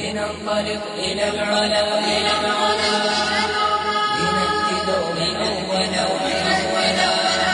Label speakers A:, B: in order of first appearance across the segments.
A: لننطلق إلى العلا إلى العلا لنأتي دوما أولا أولا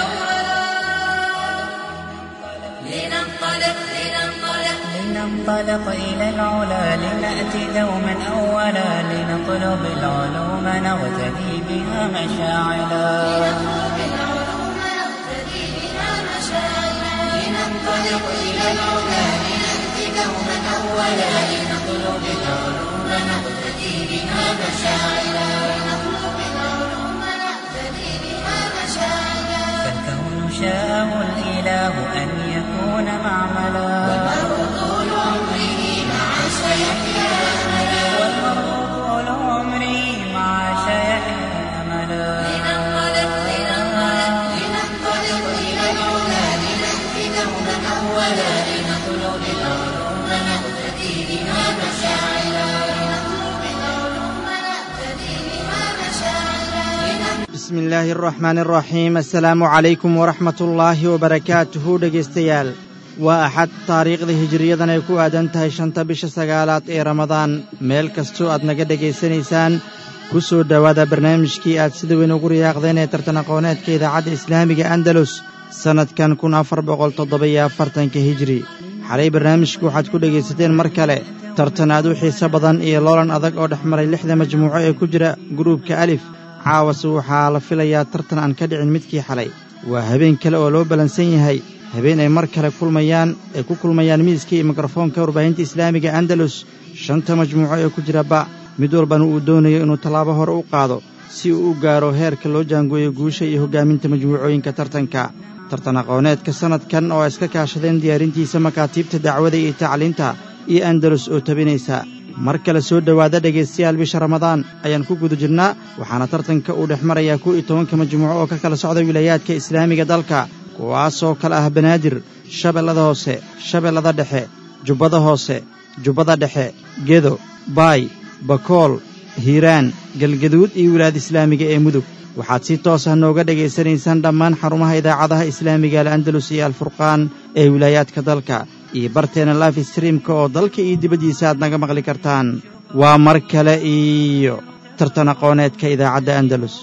B: لننطلق لننطلق
C: لننطلق إلى العلا لنأتي دوما أولا لنطلب العلوم نغتدي بها مشاعلا
B: نطلب العلوم نقتدي بها مشاعرا
A: لننطلق إلى العلا لنأتي دوما أولا لنطلب العلوم نقتدي بها مشاعرا
B: نطلب العلوم نقتدي بها مشاعرا
C: فالكون شاءه الإله أن يكون معملا
A: طول عمره مع سيحيا
C: والمرء طول عمري مع شيحيا أملا
B: لننطلق لننطلق
A: لننطلق إلى العلا لنأتي دوما أولا لنطلب العلوم نقتدي بها مشاعرا
B: نطلب العلوم نقتدي بها مشاعرا
D: bismi illaahi araxmaani araxiim assalaamu calaykum waraxmat ullaahi wabarakaatuhu dhegaystayaal waa axad taariikhda hijiriyadan ay ku aadan tahay shanta bisha sagaalaad ee ramadaan meel kastoo aad naga dhegaysanaysaan ku soo dhowaada barnaamijkii aad sida weyn ugu riyaaqdeen ee tartan aqooneedka idaacadda islaamiga andalus sannadkan kun afar boqol toddoba-iyo afartanka hijiri xalay barnaamijku waxaad ku dhegaysateen mar kale tartan aad u xiiso badan iyo loolan adag oo dhex maray lixda majmuuco ee ku jira gruubka alif caawase waxaa la filayaa tartan aan ka dhicin midkii xalay waa habeen kale oo loo ballansan yahay habeen ay mar kale kulmayaan ay ku kulmayaan miiska iyo mikrofoonka warbaahinta islaamiga andalus shanta majmuuco ee ku jira ba mid walbana uu doonayo inuu tallaabo hore u qaado si uu u gaaro heerka loo jaangooyo guusha iyo hoggaaminta majmuucooyinka tartanka tartan aqooneedka sannadkan oo ay iska kaashadeen diyaarintiisa makaatiibta dacwada iyo tacliinta iyo andalus oo tabinaysa mar kale soo dhowaada dhegaystayaal bisha ramadaan ayaan ku guda jirnaa waxaana tartanka uu dhex marayaa kow iyo tobanka majmuuco oo ka kala socda wilaayaadka islaamiga dalka kuwaasoo kale ah banaadir shabeellada hoose shabeellada dhexe jubbada hoose jubbada dhexe gedo baay bakool hiiraan galgaduud iyo wilaayada islaamiga ee mudug waxaad si toos ah nooga dhegaysanaysaan dhammaan xarumaha idaacadaha islaamiga al'andalus iyo alfurqaan ee wilaayaadka dalka iyo barteena life streamka oo dalka iyo dibaddiisa aad naga maqli kartaan waa mar kale iyo tartan aqooneedka idaacadda andalus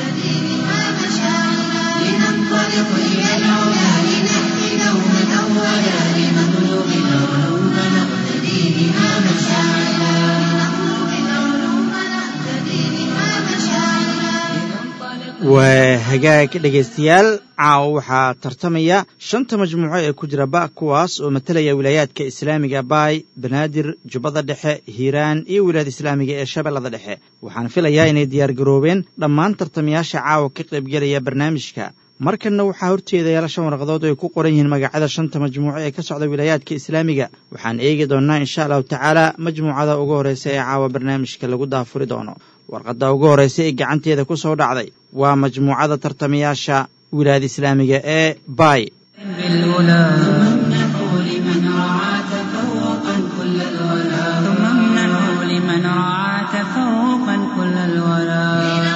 A: لننطلق إلى العلا لنأتي دوما أولا لنطلب العلوم نقتدي بها مشاعرا
B: نطلب العلوم نقتدي بها مشاعرا
D: waa hagaag dhegaystayaal caawa waxaa tartamaya shanta majmuuco ee ku jira ba kuwaas oo matalaya wilaayaadka islaamiga baay banaadir jubbada dhexe hiiraan iyo wilaayada islaamiga ee shabeellada dhexe waxaan filayaa inay diyaargaroobeen dhammaan tartamayaasha caawa ka qaybgelaya barnaamijka markanna waxaa horteeda yaala shan warqadood oo ay ku qoran yihiin magacyada shanta majmuuco ee ka socda wilaayaadka islaamiga waxaan eegi doonnaa insha allahu tacaala majmuucada ugu horreysa ee caawa barnaamijka lagu daafuri doono warqadda ugu horreysa ee gacanteeda ku soo dhacday waa majmuucada tartamayaasha wilaayada islaamiga ee baay
C: بالأولى
A: امنحوا لمن رعى تفوقا كل الولا
C: ثم امنحوا لمن رعى تفوقا كل الولا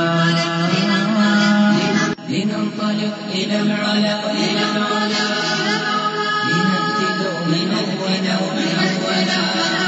A: لننطلق إلى العلا إلى العلا لنأتي دوما أولا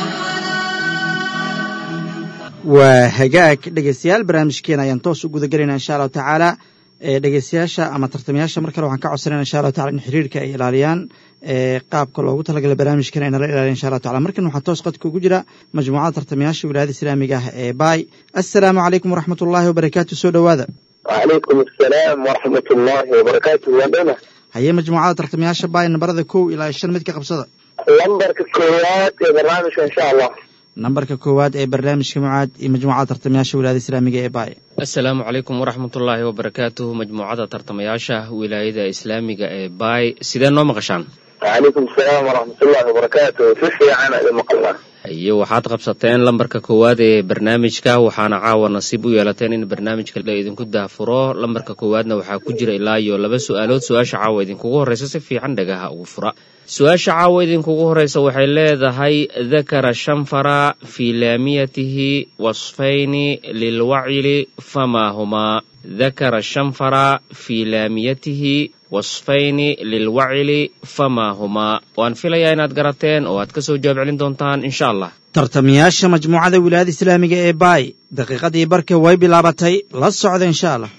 D: waa hagaag dhegaystayaal barnaamijkeena ayaan toos u guda gelaynaa insha allahu tacaala ee dhegaystayaasha ama tartamayaasha mar kale waxaan ka codsanayna insha allahu tacala in xiriirka ay ilaaliyaan ee qaabka loogu talagalay barnaamijkana ay nala ilaaliyan insha allahu tacala markan waxaa toos qadka ugu jira majmuucada tartamayaasha wilaayada islaamiga ah ee baay assalaamu calaykum waraxmat ullaahi wabarakaatu soo dhowaada
E: وعليكم السلام ورحمة الله وبركاته وبنا
D: haye majmuucada tartamayaasha baay nambarada kow ilaa shan mid ka qabsada
E: لمبرك الكويات يا برنامج إن شاء الله
D: nambarka koowaad ee barnaamijka mucaad iyo majmuucada tartamayaasha wilaayada islaamiga ee baay
F: asalaamu calaykum waraxmatullaahi wabarakaatuhu majmuucada tartamayaasha wilaayada islaamiga ee baay sidee noo maqashaan
E: وعليكم السلام ورحمة الله وبركاته في عنا إذا مقلنا
F: iyo waxaad qabsateen lambarka koowaad ee barnaamijka waxaana caawa nasiib u yeelateen in barnaamijka la idinku daafuro lambarka koowaadna waxaa ku jira ilaa iyo laba su-aalood su-aasha caawa idinkugu horreysa si fiican dhagaha ugu fura su-aasha caawa idinkugu horreysa waxay leedahay dakara shanfara fii laamiyatihi wasfayni lilwacili famaa humaa dakara shanfara fii laamiyatihi wasfayni lilwacili famaa humaa waan filayaa inaad garateen oo aad ka soo jawaab celin doontaan insha allah
D: tartamayaasha majmuucada wilaayada islaamiga ee baay daqiiqadii barka way bilaabatay la socda insha allah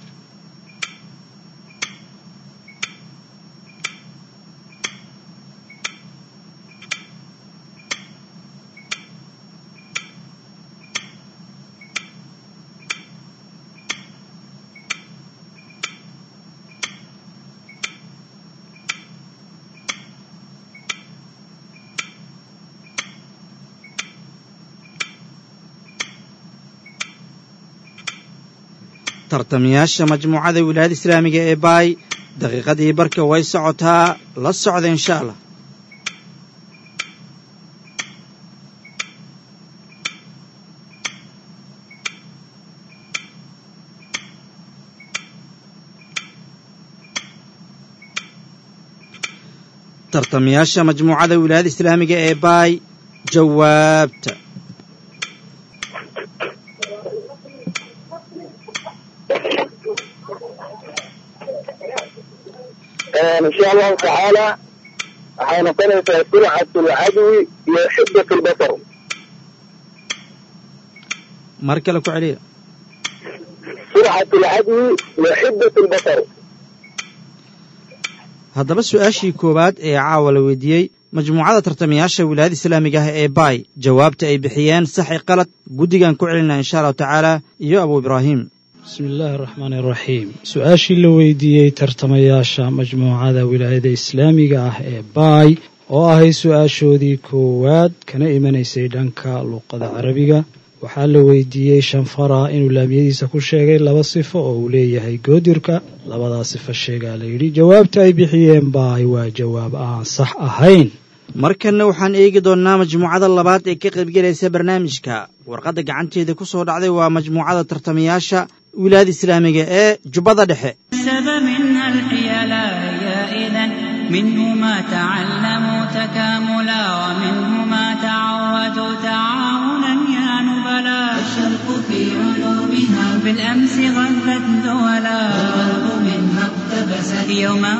D: tartamayaasha majmuucada wilaayada islaamiga ee baay daqiiqadii barka way socotaa la socda insha allah tartamayaasha majmuucada wilaayada islaamiga ee baay jawaabta
E: إن شاء الله تعالى حنقلت سرعة العدو وحدة البصر
D: mar kale ku celiya
E: سرعة العدو وحدة البصر
D: haddaba su-aashii koowaad ee caawa la weydiiyey majmuucada tartamayaasha wilaayada islaamiga ah ee baay jawaabta ay bixiyeen saxi qalad guddigan ku celinaa insha allahu tacaala iyo abu ibraahim
G: bismi illaahi araxmaani araxiim su-aashii la weydiiyey tartamayaasha majmuucada wilaayada islaamiga ah ee baay oo ahay su-aashoodii koowaad kana imanaysay dhanka luuqada carabiga waxaa la weydiiyey shanfara inuu laamiyadiisa ku sheegay laba sifo oo uu leeyahay goodirka labadaa sifo sheegaa la yidhi jawaabta ay bixiyeen baay waa jawaab aan sax ahayn
D: markanna waxaan eegi doonnaa majmuucada labaad ee ka qaybgelaysa barnaamijka warqadda gacanteeda ku soo dhacday waa majmuucada tartamayaasha wilaayada islaamiga ee jubbada dhexe
C: سب منها الحيلا يا إذا منه ما تعلموا تكاملا ومنه ما تعودوا تعاونا يا نبلا
A: الشرق في علومها
C: بالأمس غلت دولا
A: والغرب منها اقتبست
C: يوما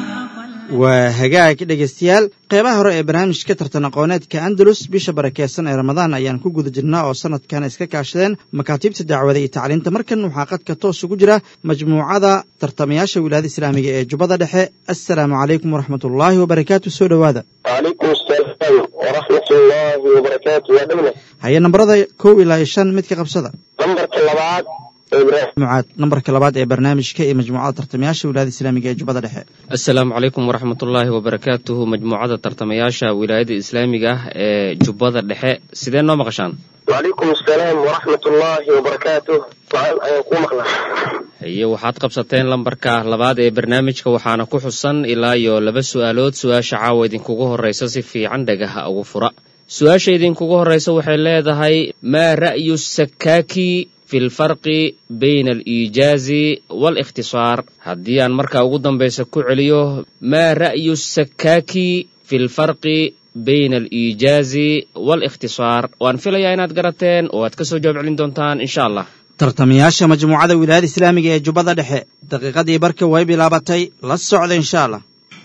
D: waa hagaag dhegaystayaal qeybaha hore ee barnaamijka tartan aqooneedka andalus bisha barakeysan ee ramadaan ayaan ku guda jirnaa oo sanadkan iska kaashadeen makaatiibta dacwada iyo tacliinta markan waxaa qadka toos ugu jira majmuucada tartamayaasha wilaayada islaamiga ee jubbada dhexe assalaamu calaykum waraxmat ullaahi wabarakaatu soo dhowaada
E: وعليكم السلام ورحمة الله وبركاته يا دولة
D: haye nambarada kow ilaa iyo shan midka qabsada
E: نمبر كلابات إبراهيم
D: mucaad nambarka labaad ee barnaamijka iyo majmuucada tartamayaasha wilaayada islaamiga ee jubbada dhexe
F: asalaamu calaykum waraxmatullaahi wabarakaatuhu majmuucada tartamayaasha wilaayada islaamiga ah ee jubbada dhexe sidee noo maqashaan
E: وعليكم السلام ورحمة الله وبركاته وعن أيكم مخلص
F: haye waxaad qabsateen lambarka labaad ee barnaamijka waxaana ku xusan ilaa iyo laba su'aalood su-aasha caawa idinkugu horraysa si fiican dhagaha ugu fura su-aasha idinkugu horraysa waxay leedahay maa ra'yu sakaaki fi lfarqi bayna aliijaazi waalikhtisaar haddii aan markaa ugu dambaysa ku celiyo maa ra'yu sakaaki fi lfarqi bayna aliijaazi waalikhtisaar waan filayaa inaad garateen oo aad ka soo jawaab celin doontaan insha allah
D: tartamayaasha majmuucada wilaayada islaamiga ee jubbada dhexe daqiiqadii barka way bilaabatay la socda insha allah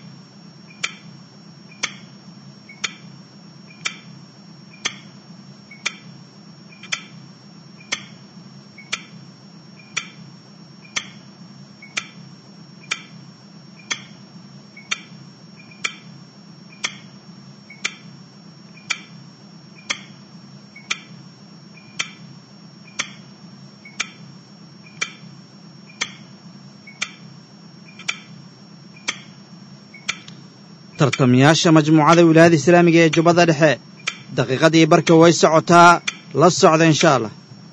D: tartamayaasha majmuucada wilaayada islaamiga ee jubbada dhexe daqiiqadii barka way socotaa la socda insha allah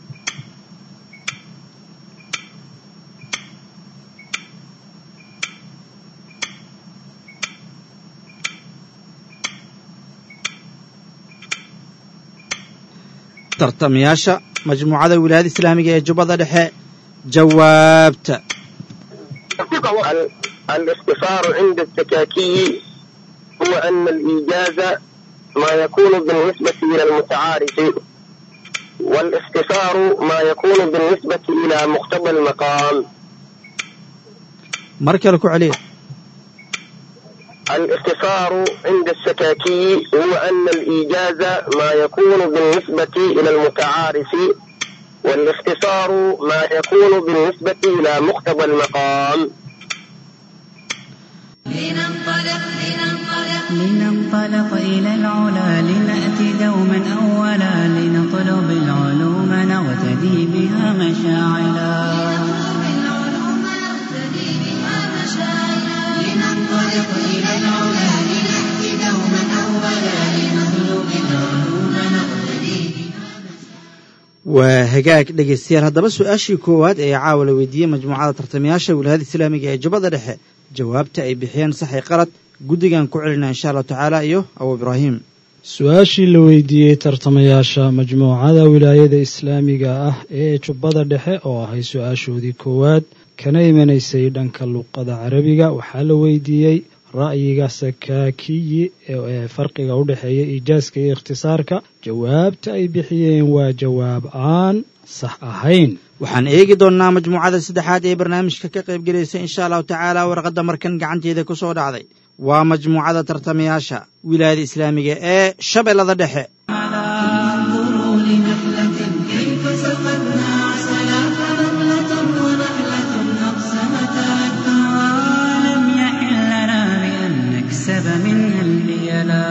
D: tartamayaasha majmuucada wilaayada islaamiga ee jubbada dhexe jawaabta
E: ال- الاختصار عند التكاكي هو أن الإيجاز ما يكون بالنسبة إلى المتعارف والاختصار ما يكون بالنسبة إلى مقتضى المقام
D: mar kale ku celiya
E: الاختصار عند السكاكي هو أن الإيجاز ما يكون بالنسبة إلى المتعارف والاختصار ما يكون بالنسبة إلى مقتضى المقام
B: لننطلق لننطلق
C: لننطلق إلى العلا لنأتي دوما أولا لنطلب العلوم نغتدي بها مشاعلا
B: نطلب العلوم نقتدي بها مشاعرا
A: لننطلق إلى العلا لنأتي دوما أولا لنطلب العلوم نقتدي
D: waa hagaag dhegaystayaal haddaba su-aashii koowaad ee caawa la weydiiyey majmuucada tartamayaasha wilaayada islaamiga ee jubbada dhexe jawaabta ay bixiyeen saxi qalad guddigan ku celinaa insha allahu tacaala iyo abu ibraahim
G: su-aashii la weydiiyey tartamayaasha majmuucada wilaayada islaamiga ah ee jubbada dhexe oo ahay su-aashoodii koowaad kana imanaysay dhanka luqada carabiga waxaa la weydiiyey ra'yiga sakaakiyi ee farqiga u dhexeeya iijaaska iyo ikhtisaarka jawaabta ay bixiyeen waa jawaab aan sax ahayn
D: waxaan eegi doonnaa majmuucada saddexaad ee barnaamijka ka qayb gelaysa insha allahu tacaala warqadda markan gacanteeda ku soo dhacday waa majmuucada tartamayaasha wilaayada islaamiga ee shabeellada dhexe
A: انظروا لنحلة كيف سقتنا عسلا فنملة ونحلة أقسمتا
C: ولم يحل لنا بأن نكسب منها البيلا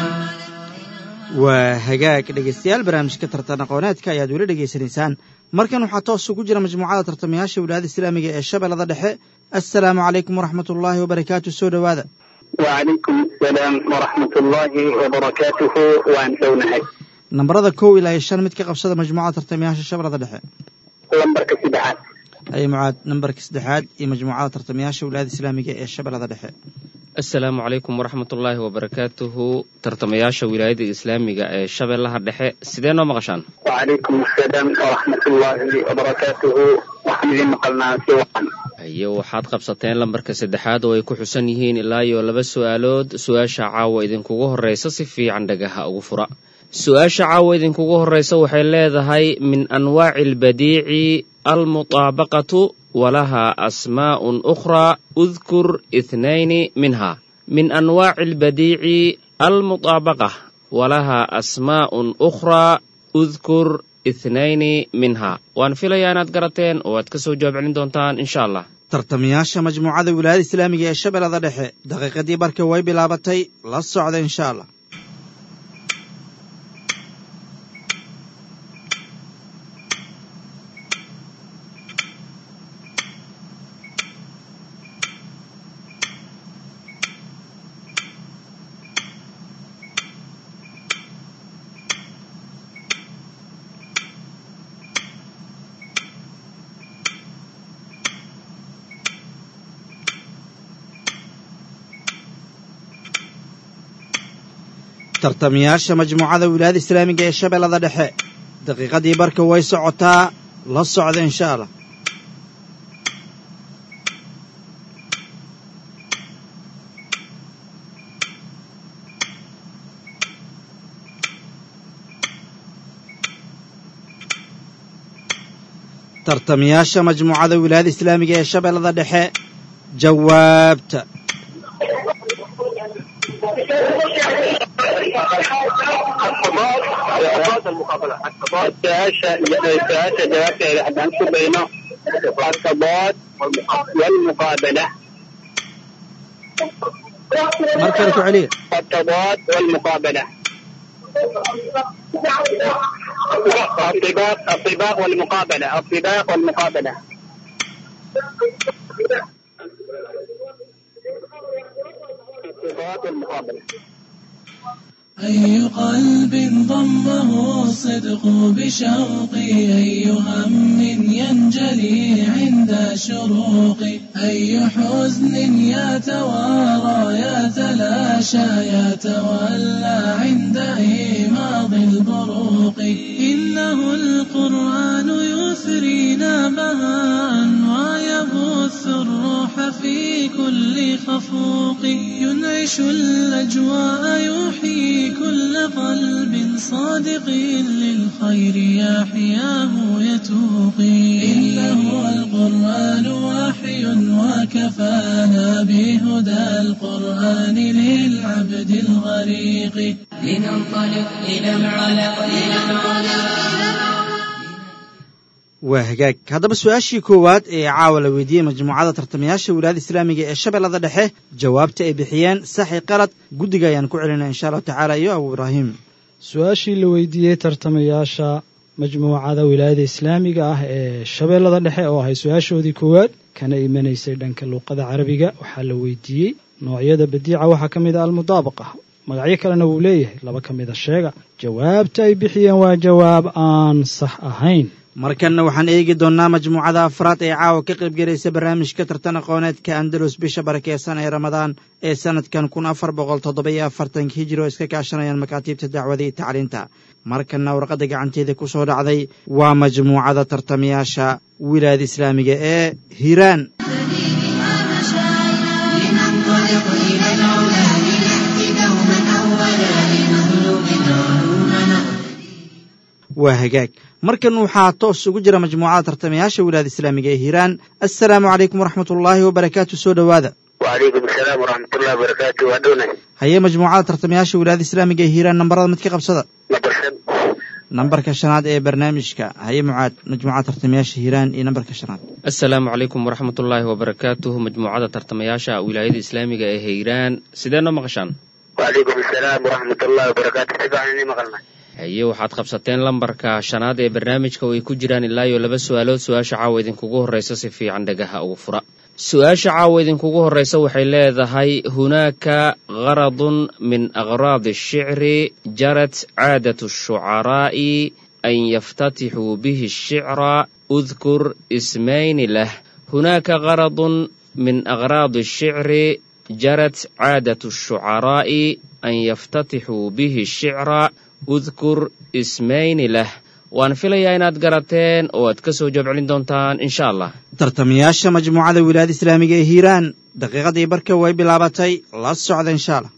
D: waa hagaag dhegaystayaal barnaamijka tartan aqooneedka ayaad weli dhegaysanaysaan markan waxaa toos ugu jira majmuucada tartamayaasha wilaayada islaamiga ee shabeellada dhexe assalaamu calaykum waraxmat ullaahi wabarakaatu soo dhowaada
E: وعليكم السلام ورحمة الله وبركاته وأن سونهي
D: nambarada kow ilaa iyo shan mid ka qabsada majmuucada tartamayaasha shabeellada dhexe
E: لمبرك سبعات
D: ay mucaad nambarka saddexaad iyo majmuucada tartamayaasha wilaayada islaamiga ee shabeellada dhexe
F: asalaamu calaykum waraxmatullaahi wabarakaatuhu tartamayaasha wilaayada islaamiga ee shabeellaha dhexe sidee noo maqashaan
E: وعليكم السلام ورحمة الله وبركاته وحمد مقلنا سوى
F: iyo waxaad qabsateen lambarka saddexaad oo ay ku xusan yihiin ilaa iyo laba su'aalood su-aasha caawa idinkugu horreysa si fiican dhagaha ugu fura su-aasha caawa idinkugu horreysa waxay leedahay min anwaaci albadiici almutaabaqatu walaha asmaa'un ukhraa udkur ithnayni minha min anwaaci albadiici almutaabaqa walaha asmaa'un ukhraa udkur ithnayni minha waan filayaa inaad garateen oo aad ka soo jawaab celin doontaan insha allah
D: tartamayaasha majmuucada wilaayada islaamiga ee shabeellada dhexe daqiiqadii barka way bilaabatay la socda insha allah tartamayaasha majmuucada wilaayada islaamiga ee shabeellada dhexe daqiiqadii barka way socotaa la socda insha allah tartamayaasha majmuucada wilaayada islaamiga ee shabeellada dhexe jawaabta
E: السؤال جوابته إذا حد أنسب بينه التضاد والمقابلة
D: mar kale ku celiya
E: التضاد والمقابلة الطباق الطباق والمقابلة الطباق والمقابلة الطباق والمقابلة
A: أي قلب ضمه الصدق بشوقي أي هم ينجلي عند شروقي أي حزن يتوارى يتلاشى يتولى عند إيماض البروق إنه القرآن يثرينا بهاء ويبث يبث الروح في كل خفوق ينعش الأجواء يحيي كل قلب صادق للخير يحياه يتوقي إنه القرآن وحي وكفانا بهدى القرآن للعبد الغريق
C: لننطلق إلى العلا إلى العلا
D: waa hagaag haddaba su-aashii koowaad ee caawa la weydiiyey majmuucada tartamayaasha wilaayada islaamiga ee shabeellada dhexe jawaabta ay bixiyeen saxi qalad guddiga ayaan ku celinaa insha allahu tacaala iyo abu ibraahim
G: su-aashii la weydiiyey tartamayaasha majmuucada wilaayada islaamiga ah ee shabeellada dhexe oo ahay su-aashoodii koowaad kana imanaysay dhanka luuqada carabiga waxaa la weydiiyey noocyada badiica waxaa ka mid a almudaabaqa magacyo kalena wuu leeyahay laba ka mida sheega jawaabta ay bixiyeen waa jawaab aan sax ahayn
D: markanna waxaan eegi doonnaa majmuucada afraad ee caawa ka qaybgelaysa barnaamijka tartan aqooneedka andalus bisha barakeysan ee ramadaan ee sanadkan kun afar boqol toddoba iyo afartanka hijiri oo iska kaashanayaan makaatiibta dacwada iyo tacliinta markanna warqadda gacanteeda ku soo dhacday waa majmuucada tartamayaasha wilaayada islaamiga ee hiiraan
B: بها مشاعنا لننطلق إلى العلا لنأتي دوما أولا لنطلب علومنا
D: waa hagaag markan waxaa toos ugu jira majmuucada tartamayaasha wilaayada islaamiga ee hiiraan assalaamu calaykum waraxmatullaahi wabarakaatu soo dhowaada
E: وعليكم السلام ورحمة الله وبركاته وأدونا
D: haye majmuucada tartamayaasha wilaayada islaamiga ee hiiraan nambarada mid ka qabsada
E: نبرشد
D: nambarka shanaad ee barnaamijka haye mucaad majmuucada tartamayaasha hiiraan iyo nambarka shanaad
F: asalaamu calaykum waraxmatullaahi wabarakaatuh majmuucada tartamayaasha wilaayada islaamiga ee hiiraan sidee noo maqashaan
E: وعليكم السلام ورحمة الله وبركاته سبعا إني مغلنا
F: haye waxaad qabsateen lambarka shanaad ee barnaamijka oo ay ku jiraan ilaa iyo laba su-aalood su-aasha caawa idinkugu horreysa si fiican dhagaha ugu fura su-aasha caawa idinkugu horreysa waxay leedahay hunaaka qaradun min aqraadi ashicri jarat caadat ashucaraa'i an yaftatixuu bihi ashicra udkur ismayni lah hunaaka qaradun min aqraadi ashicri jarat caadat ashucaraa'i an yaftatixuu bihi ashicra udkur ismayni lah waan filayaa inaad garateen oo aad ka soo jabcelin doontaan insha allah
D: tartamayaasha majmuucada wilaayada islaamiga ee hiiraan daqiiqadii barka way bilaabatay la socda insha allah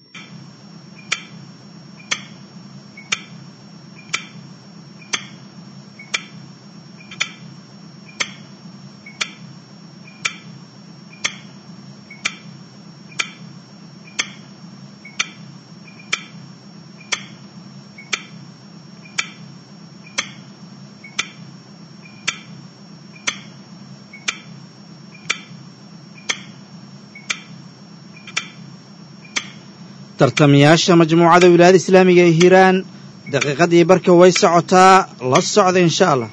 D: tartamayaasha majmuucada wilaayada islaamiga ee hiiraan daqiiqadii barka way socotaa la socda insha allah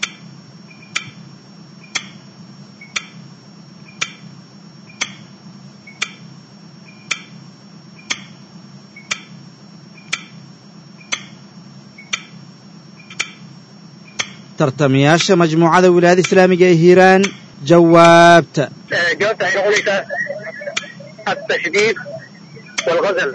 D: tartamayaasha majmuucada wilaayada islaamiga ee hiiraan jawaabta
E: جوابت عن قولك التشديد والغزل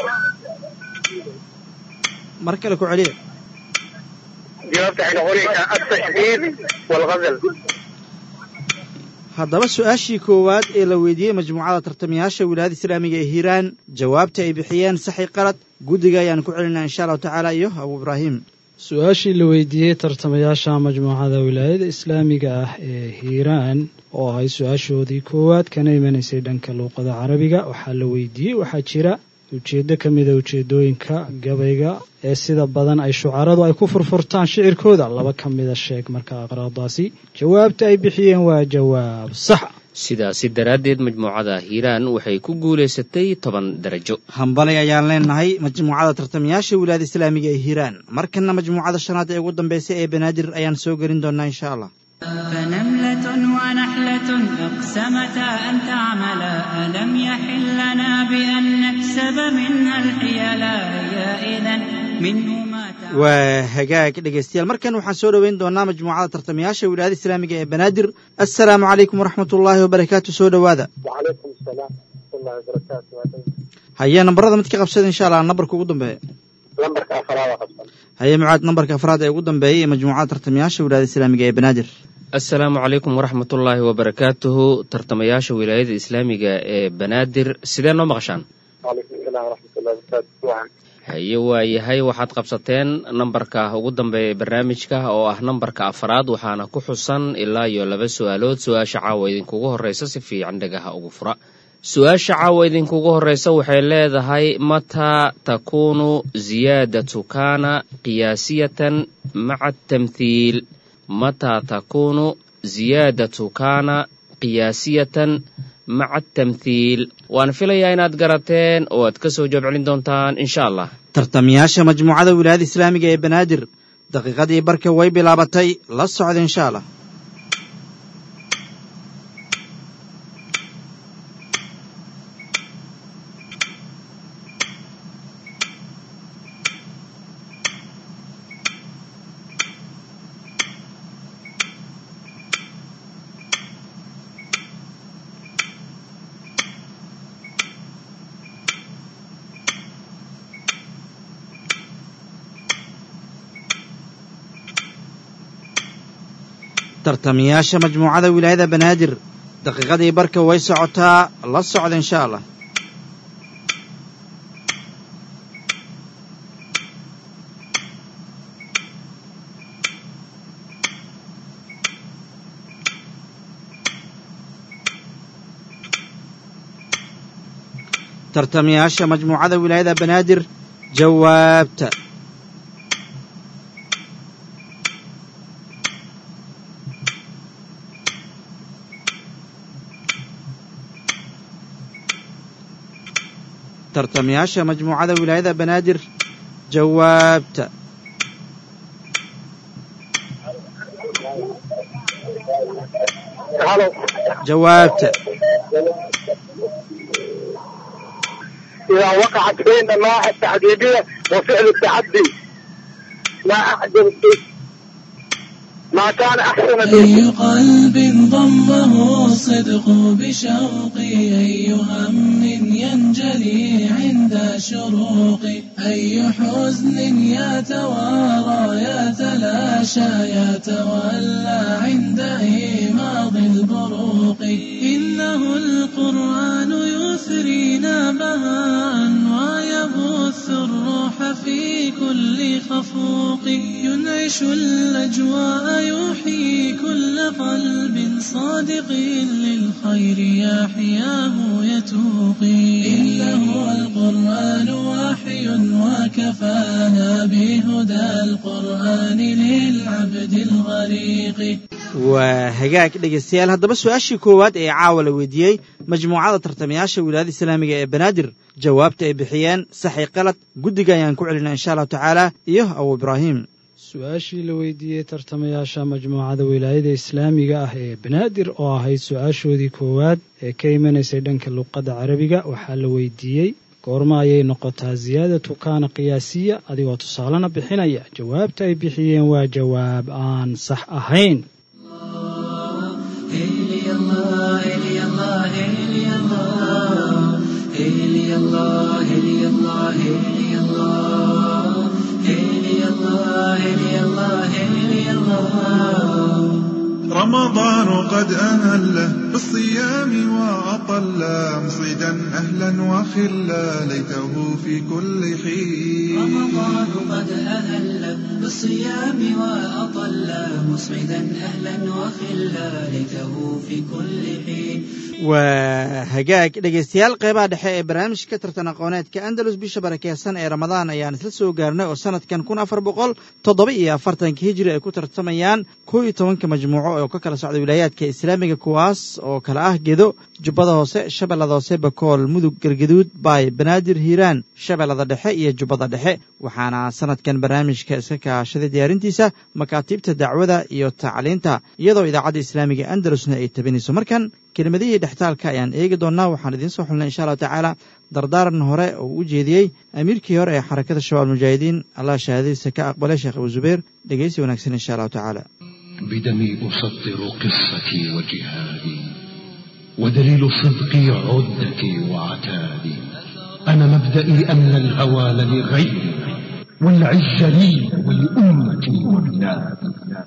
D: mar kale ku celiya
E: جوابت عن قولك التشديد والغزل
D: haddaba su-aashii koowaad ee la weydiiyey majmuucada tartamayaasha wilaayada islaamiga ee hiiraan jawaabta ay bixiyeen saxi qalad guddiga ayaan ku celinaa insha allahu tacaala iyo abu ibraahim
G: su-aashii la weydiiyey tartamayaasha majmuucada wilaayada islaamiga ah ee hiiraan oo ahay su-aashoodii koowaad kana imanaysay dhanka luuqada carabiga waxaa la weydiiyey waxaa jira ujeeddo ka mida ujeeddooyinka gabayga ee sida badan ay shucaradu ay ku furfurtaan shicirkooda laba ka mida sheeg marka aqraadaasi jawaabta ay bixiyeen waa jawaab sax
F: sidaasi daraaddeed majmuucada hiiraan waxay ku guulaysatay toban darajo
D: hambalay ayaan leenahay majmuucada tartamayaasha wilaayada islaamiga ee hiiraan markanna majmuucada shanaad ee ugu dambaysa ee banaadir ayaan soo gelin doonaa insha allah
C: فنملة ونحلة أقسمتا أن تعملا ألم يحل لنا بأن نكسب منها الحيلا هي إذا منه ما تعمل
D: waa hagaag dhegaystayaal markan waxaan soo dhoweyn doonaa majmuucada tartamayaasha wilaayada islaamiga ee banaadir assalaamu calaykum waraxmat ullaahi wabarakaatu soo dhowaada
E: وعليكم السلام ورحمة الله وبركاته
D: haye nambarada mid ka qabsada insha allah nambarka ugu dambeeya
E: لمبرك أفراد خمسة
D: haye mucaad nambarka afraad ee ugu dambeeyay ee majmuucada tartamayaasha wilaayada islaamiga ee banaadir
F: assalaamu calaykum waraxmatullaahi wabarakaatuhu tartamayaasha wilaayada islaamiga ee banaadir sidee noo maqashaan
H: وعليكم السلام ورحمة الله وبركاته وعن
F: haye waa yahay waxaad qabsateen nambarka ugu dambeeya ee barnaamijka oo ah nambarka afaraad waxaana ku xusan ilaa iyo laba su-aalood su-aasha caawa idinkugu horreysa si fiican dhagaha ugu fura su-aasha caawa idinkugu horreysa waxay leedahay mataa takuunu ziyaadatu kaana qiyaasiyatan maca tamthiil mataa takuunu ziyaadatu kaana qiyaasiyatan maca atamthiil waan filayaa inaad garateen oo aad ka soo jawaab celin doontaan insha allah
D: tartamayaasha majmuucada wilaayada islaamiga ee banaadir daqiiqadii barka way bilaabatay la socda insha allah tartamayaasha majmuucada wilaayada banaadir daqiiqadii barka way socotaa la socda insha allah tartamayaasha majmuucada wilaayada banaadir jawaabta tartamayaasha majmuucada wilaayada banaadir jawaabta
H: هلو
D: jawaabta
H: إذا وقعت بين النواحي التعذيبية وفعل التعدي ما أعجب ما كان أحسن
A: أي
H: به
A: قلب ضمه الصدق بشوقي أي هم ينجلي عند شروقي أي حزن يتوارى يتلاشى يتولى عند إيماض البروق إنه القرآن يثرينا بهاء ويبث الروح في كل خفوق ينعش الأجواء يحيي كل قلب صادق للخير يحياه يتوقي إنه القرآن وحي وكفانا بهدى القرآن للعبد الغريق
D: waa hagaag dhegaystayaal haddaba su-aashii koowaad ee caawa la weydiiyey majmuucada tartamayaasha wilaayada islaamiga ee banaadir jawaabta ay bixiyeen saxi qalad guddiga ayaan ku celinaa insha allahu tacaala iyo abu ibraahim
G: su-aashii la weydiiyey tartamayaasha majmuucada wilaayada islaamiga ah ee banaadir oo ahayd su-aashoodii koowaad ee ka imanaysay dhanka luqadda carabiga waxaa la weydiiyey goorma ayay noqotaa ziyaadatu kaana qiyaasiya adigoo tusaalena bixinaya jawaabta ay bixiyeen waa jawaab aan sax ahayn
C: إلي الله إلي الله إلي الله إلي الله إلي الله إلي الله إلي الله إلي الله إلي الله
I: رمضان قد أهله بالصيام وأطل مصيدا أهلا وخلا ليته في كل حين
C: رمضان قد أهل بالصيام وأطل مسعدا أهلا وخلا ليته في كل حين
D: waa hagaag dhegaystayaal qeybaha dhexe ee barnaamijka tartan aqooneedka andalus bisha barakeysan ee ramadaan ayaan isla soo gaarnay oo sanadkan kun afar boqol toddoba iyo afartanka hijri ay ku tartamayaan kow iyo tobanka majmuuco oo ka kala socda wilaayaadka islaamiga kuwaas oo kala ah gedo jubbada hoose shabeellada hoose bakool mudug gargaduud baay banaadir hiiraan shabeellada dhexe iyo jubbada dhexe waxaana sanadkan barnaamijka iska kaashaday diyaarintiisa makaatiibta dacwada iyo tacliinta iyadoo idaacadda islaamiga andalusna ay tabinayso markan kelimadihii dhextaalka ayaan eegi doonnaa waxaan idiin soo xulnay insha allahu tacaala dardaaran hore oo u jeediyey amiirkii hore ee xarakada shabaab mujaahidiin allah shahaadadiisa ka aqbalay sheekh abu zubeer dhegeysi wanaagsan insha allahu tacaala
J: بدمي أسطر قصتي وجهادي ودليل صدقي عدتي وعتادي أنا مبدئي أن الهوى لغيري والعز لي ولأمتي وبلادي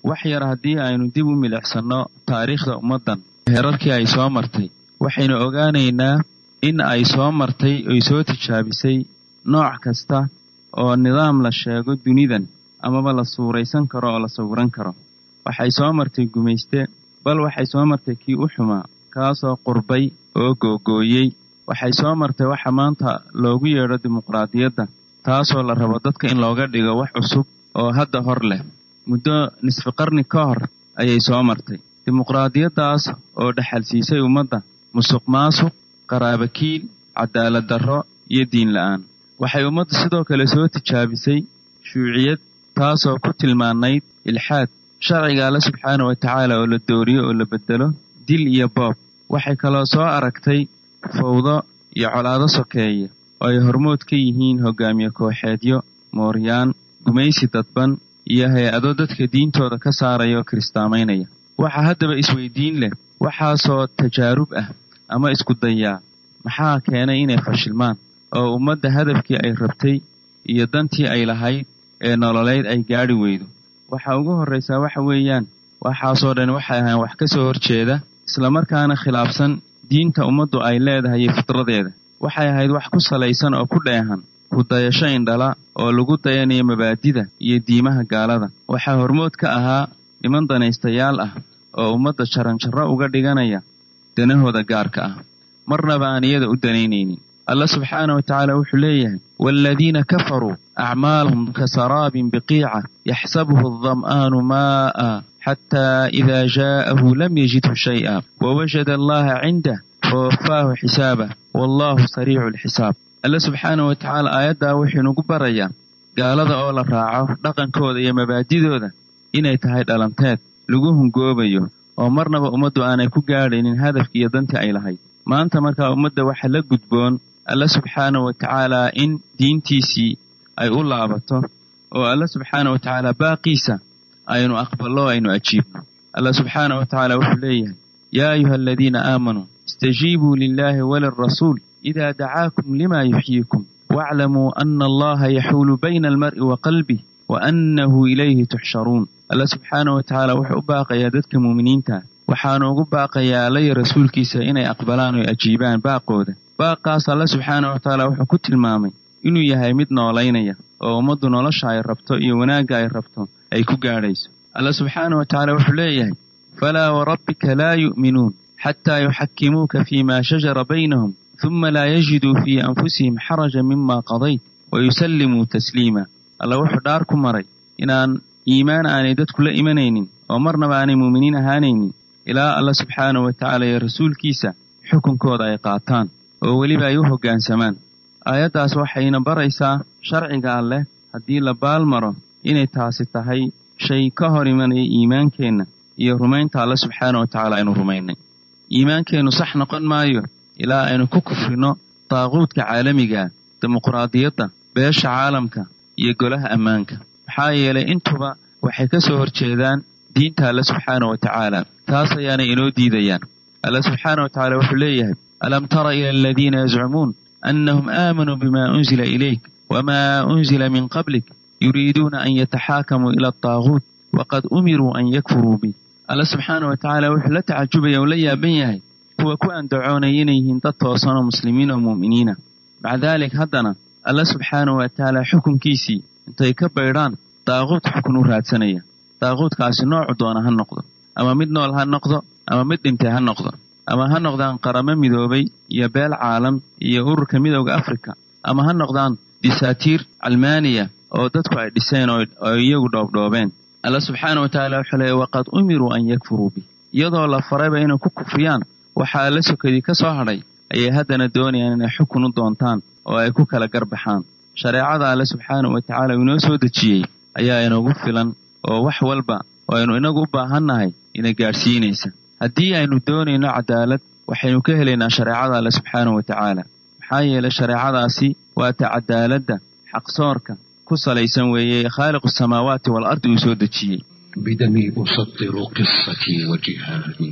K: wax yar haddii aynu dib u milicsanno taariikhda ummaddan heerarkii ay soo martay waxaynu ogaanaynaa in ay soo martay oy soo tijaabisay nooc kasta oo nidaam la sheego dunidan amaba la suuraysan karo oo la sawiran karo waxay soo martay gumayste bal waxay soo martay kii u xumaa kaasoo qurbay oo googooyey waxay soo martay waxa maanta loogu yeedho dimuqraadiyadda taasoo la rabo dadka in looga dhigo wax cusub oo hadda hor leh muddo nisfi qarni ka hor ayay soo martay dimuqraadiyaddaas oo dhexalsiisay ummadda musuq maasuq qaraabakiil cadaalad darro iyo diin la'aan waxay ummaddu sidoo kale soo tijaabisay shuuciyad taasoo ku tilmaanayd ilxaad sharciga alle subxaana wa tacaala oo la dooriyo oo la beddelo dil iyo boob waxay kaloo soo aragtay fawdo iyo colaado sokeeye oo ay hormood ka yihiin hogaamiye kooxeedyo mooryaan gumaysi dadban iyo hay-ado dadka diintooda ka saaraya oo kiristaamaynaya waxaa haddaba isweydiin leh waxaasoo tajaarub ah ama isku dayaa maxaa keenay inay fashilmaan oo ummadda hadafkii ay rabtay iyo dantii ay lahayd ee nololeyd ay gaadhi weydo waxa ugu horraysaa waxa weeyaan waxaasoo dhan waxay ahaan wax ka soo horjeeda islamarkaana khilaafsan diinta ummaddu ay leedahay iyo fitradeeda waxay ahayd wax ku salaysan oo ku dheehan ku dayasho indhala oo lagu dayanayo mabaadida iyo diimaha gaalada waxaa hormood ka ahaa niman danaystayaal ah oo ummadda jaranjarro uga dhiganaya danahooda gaarka ah marnaba aan iyada u danaynaynin allah subxaana wa tacaala wuxuu leeyahay waaladiina kafaruu acmaalhum kasaraabin biqiica yaxsabuhu aldam'aanu maa'a xataa idaa jaa'ahu lam yajidhu shay'a wawajada allaha cindah fawafaahu xisaabah wallahu sariicu alxisaab alle subxaana wa tacaala aayaddaa wuxuu inugu barayaa gaalada oo la raaco dhaqankooda iyo mabaadidooda inay tahay dhalanteed lagu hungoobayo oo marnaba ummaddu aanay ku gaadhaynin hadafkii iyo dantii ay lahayd maanta markaa ummadda waxa la gudboon alle subxaana wa tacaalaa in diintiisii ay u laabato oo alle subxaana wa tacaala baaqiisa aynu aqballo aynu ajiibno alla subxaana wa tacaala wuxuu leeyahay yaa ayuha aladiina aamanuu istajiibuu lilahi walirasuul idaa dacaakum lima yuxyiikum waaclamuu ana allaha yaxuulu bayna almar'i wa qalbih wa annahu ilayhi tuxsharuun alla subxaana wa tacaala wuxuu u baaqayaa dadka muuminiinta waxaanu ugu baaqayaa alla iyo rasuulkiisa inay aqbalaan oo ajiibaan baaqooda baaqaas alle subxaana wa tacaala wuxuu ku tilmaamay inuu yahay mid noolaynaya oo ummaddu nolosha ay rabto iyo wanaagga ay rabto ay ku gaadhayso alla subxaana wa tacaala wuxuu leeyahay falaa warabbika laa yu'minuun xataa yuxakimuuka fii ma shajara baynahum huma laa yajiduu fii anfusihim xaraja mima qadayt wayusallimuu tasliima alla wuxuu dhaar ku maray inaan iimaan aanay dadku la imanaynin oo marnaba aanay muuminiin ahaanaynin ilaa alla subxaana wa tacaala iyo rasuulkiisa xukunkooda ay qaataan oo weliba ay u hoggaansamaan aayaddaas waxayna baraysaa sharciga alleh haddii la baalmaro inay taasi tahay shay ka hor imanaya iimaankeenna iyo rumaynta alle subxaana wa tacaala aynu rumaynay iimaankeennu sax noqon maayo ilaa aynu ku kufrino daaquudka caalamigaa dimuqraadiyadda beesha caalamka iyo golaha ammaanka maxaa yeelay intuba waxay ka soo horjeedaan diinta alle subxaana wa tacaala taas ayaanay inoo diidayaan alle subxaana wa tacaala wuxuu leeyahay alam tara ila aladiina yazcumuun annahum aamanuu bima unzila ilayk wma unzila min qablik yuriiduuna an yataxaakamuu ila adaaguut waqad umiruu an yakfuruu bi alle subxaana wa tacaala wuxuu la tacajubaya oo la yaaban yahay kuwa ku andacoonaya inay yihiin dad toosan oo muslimiin oo mu'miniina maca daalik haddana alle subxaana wa tacaala xukunkiisii intay ka baydhaan daaquud xukun u raadsanaya daaquudkaasi noocu doona ha noqdo ama mid nool ha noqdo ama mid dhintay ha noqdo ama ha noqdaan qaramo midoobay iyo beel caalam iyo ururka midowda afrika ama ha noqdaan disaatiir calmaaniya oo dadku ay dhiseen oo iyagu dhoobdhoobeen alla subxaana wa tacaala wuxuu leeya waqad umiruu an yakfuruu bih iyadoo la farayba inay ku kufriyaan waxaa alla sokadii ka soo hadhay ayay haddana doonayaan inay xukun u doontaan oo ay ku kala garbaxaan shareecada alle subxaana wa tacaala uu inoo soo dejiyey ayaa inoogu filan oo wax walba oo aynu inagu u baahannahay ina gaadhsiinaysa haddii aynu doonayno cadaalad waxaynu ka helaynaa shareecada alle subxaana wa tacaala maxaa yeelay shareecadaasi waa ta cadaaladda xaqsoorka ku salaysan weeye khaaliqu samaawaati waalardi uu soo dejiyey
J: بدمي أسطر قصتي وجهادي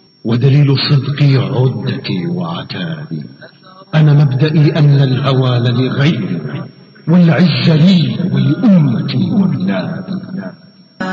J: ودليل صدقي عدتي وعتادي أنا مبدئي أن الهوى لغيري والعز لي ولأمتي وبلادي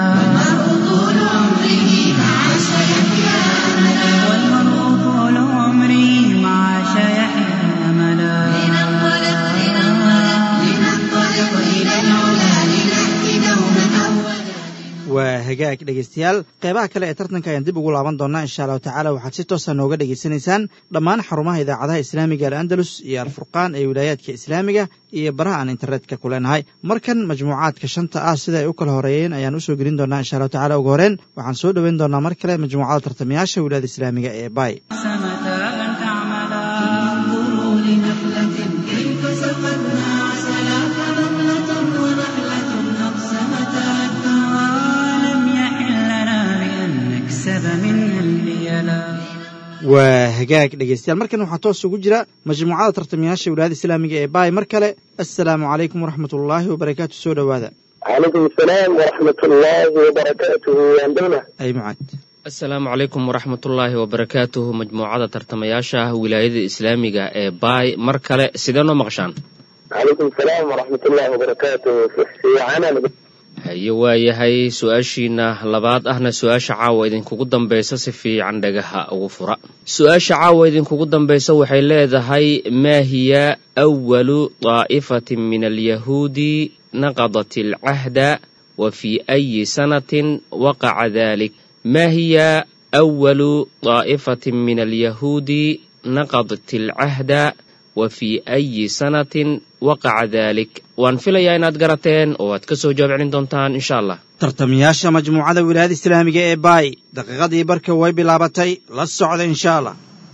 B: والمرء طول عمره مع سيحيا أملا
C: والمرء طول عمره مع شيحيا أملا
B: لننطلق لننطلق لننطلق إلى العلا لنأتي دوما أولا
D: waa hagaag dhegaystayaal qeybaha kale ee tartanka ayaan dib ugu laaban doonaa insha allahu tacaala waxaad si toosa nooga dhegaysanaysaan dhammaan xarumaha idaacadaha islaamiga al'andalus iyo alfurqaan ee wilaayaadka islaamiga iyo baraha aan internetka ku leenahay markan majmuucaadka shanta ah sida ay u kala horeeyeen ayaan usoo gelin doonaa insha allahu tacala ugu horeen waxaan soo dhoweyn doonaa mar kale majmuucada tartamayaasha wilaayada islaamiga ee bay
C: متى أن تعملا
B: انظروا لنخلة كيف سقتنا عسلا فنملة ونحلة أقسمتا
C: ولم يحل لنا بأن نكسب منها البيلا
D: waa hagaag dhegaystayaal markan waxaa toos ugu jira majmuucada tartamayaasha wilaayada islaamiga ee bay mar kale assalaamu calaykum waraxmat ullaahi wabarakaatu soo dhowaada
H: calaykum asalaam waraxmat ullaahi wabarakaatuhu andowna
D: ay mucaad
F: asalaamu calaykum waraxmatullaahi wabarakaatuhu majmuucada tartamayaasha wilaayada islaamiga ee baay mar kale sidee noo maqashaan
H: calaykum asalaam waraxmat ullaahi wabarakaatuhu fiicana
F: haye waayahay su-aashiina labaad ahna su-aasha caawa idinkugu dambaysa si fiican dhagaha ugu fura su-aasha caawa idinkugu dambaysa waxay leedahay maa hiya awalu daa'ifatin min alyahuudi naqadat alcahda wa fii ayi sanatin waqaca dalik ma hiya awalu daa'ifatin min alyahuudi naqadat alcahda wa fii ayi sanatin waqaca dalik waan filayaa inaad garateen oo aad ka soo jawaab celin doontaan insha allah
D: tartamayaasha majmuucada wilaayada islaamiga ee baay daqiiqadii barka way bilaabatay la socda insha allah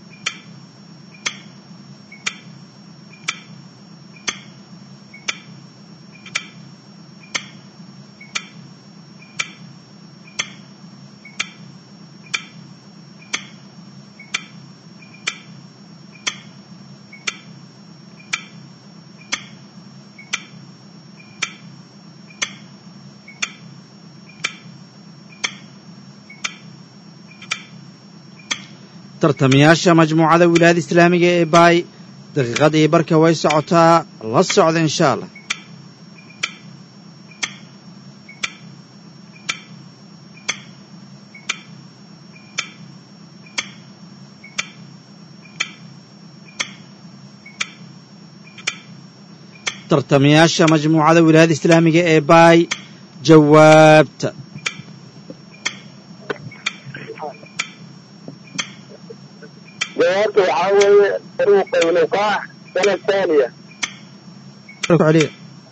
D: tartamayaasha majmuucada wilaayada islaamiga ee baay daqiiqadii barka way socotaa la socda insha allah tartamayaasha majmuucada wilaayada islaamiga ee baay jawaabta
H: jawaabta waxaa weeye faruuqa inuqaax sana thaniya
D: celiya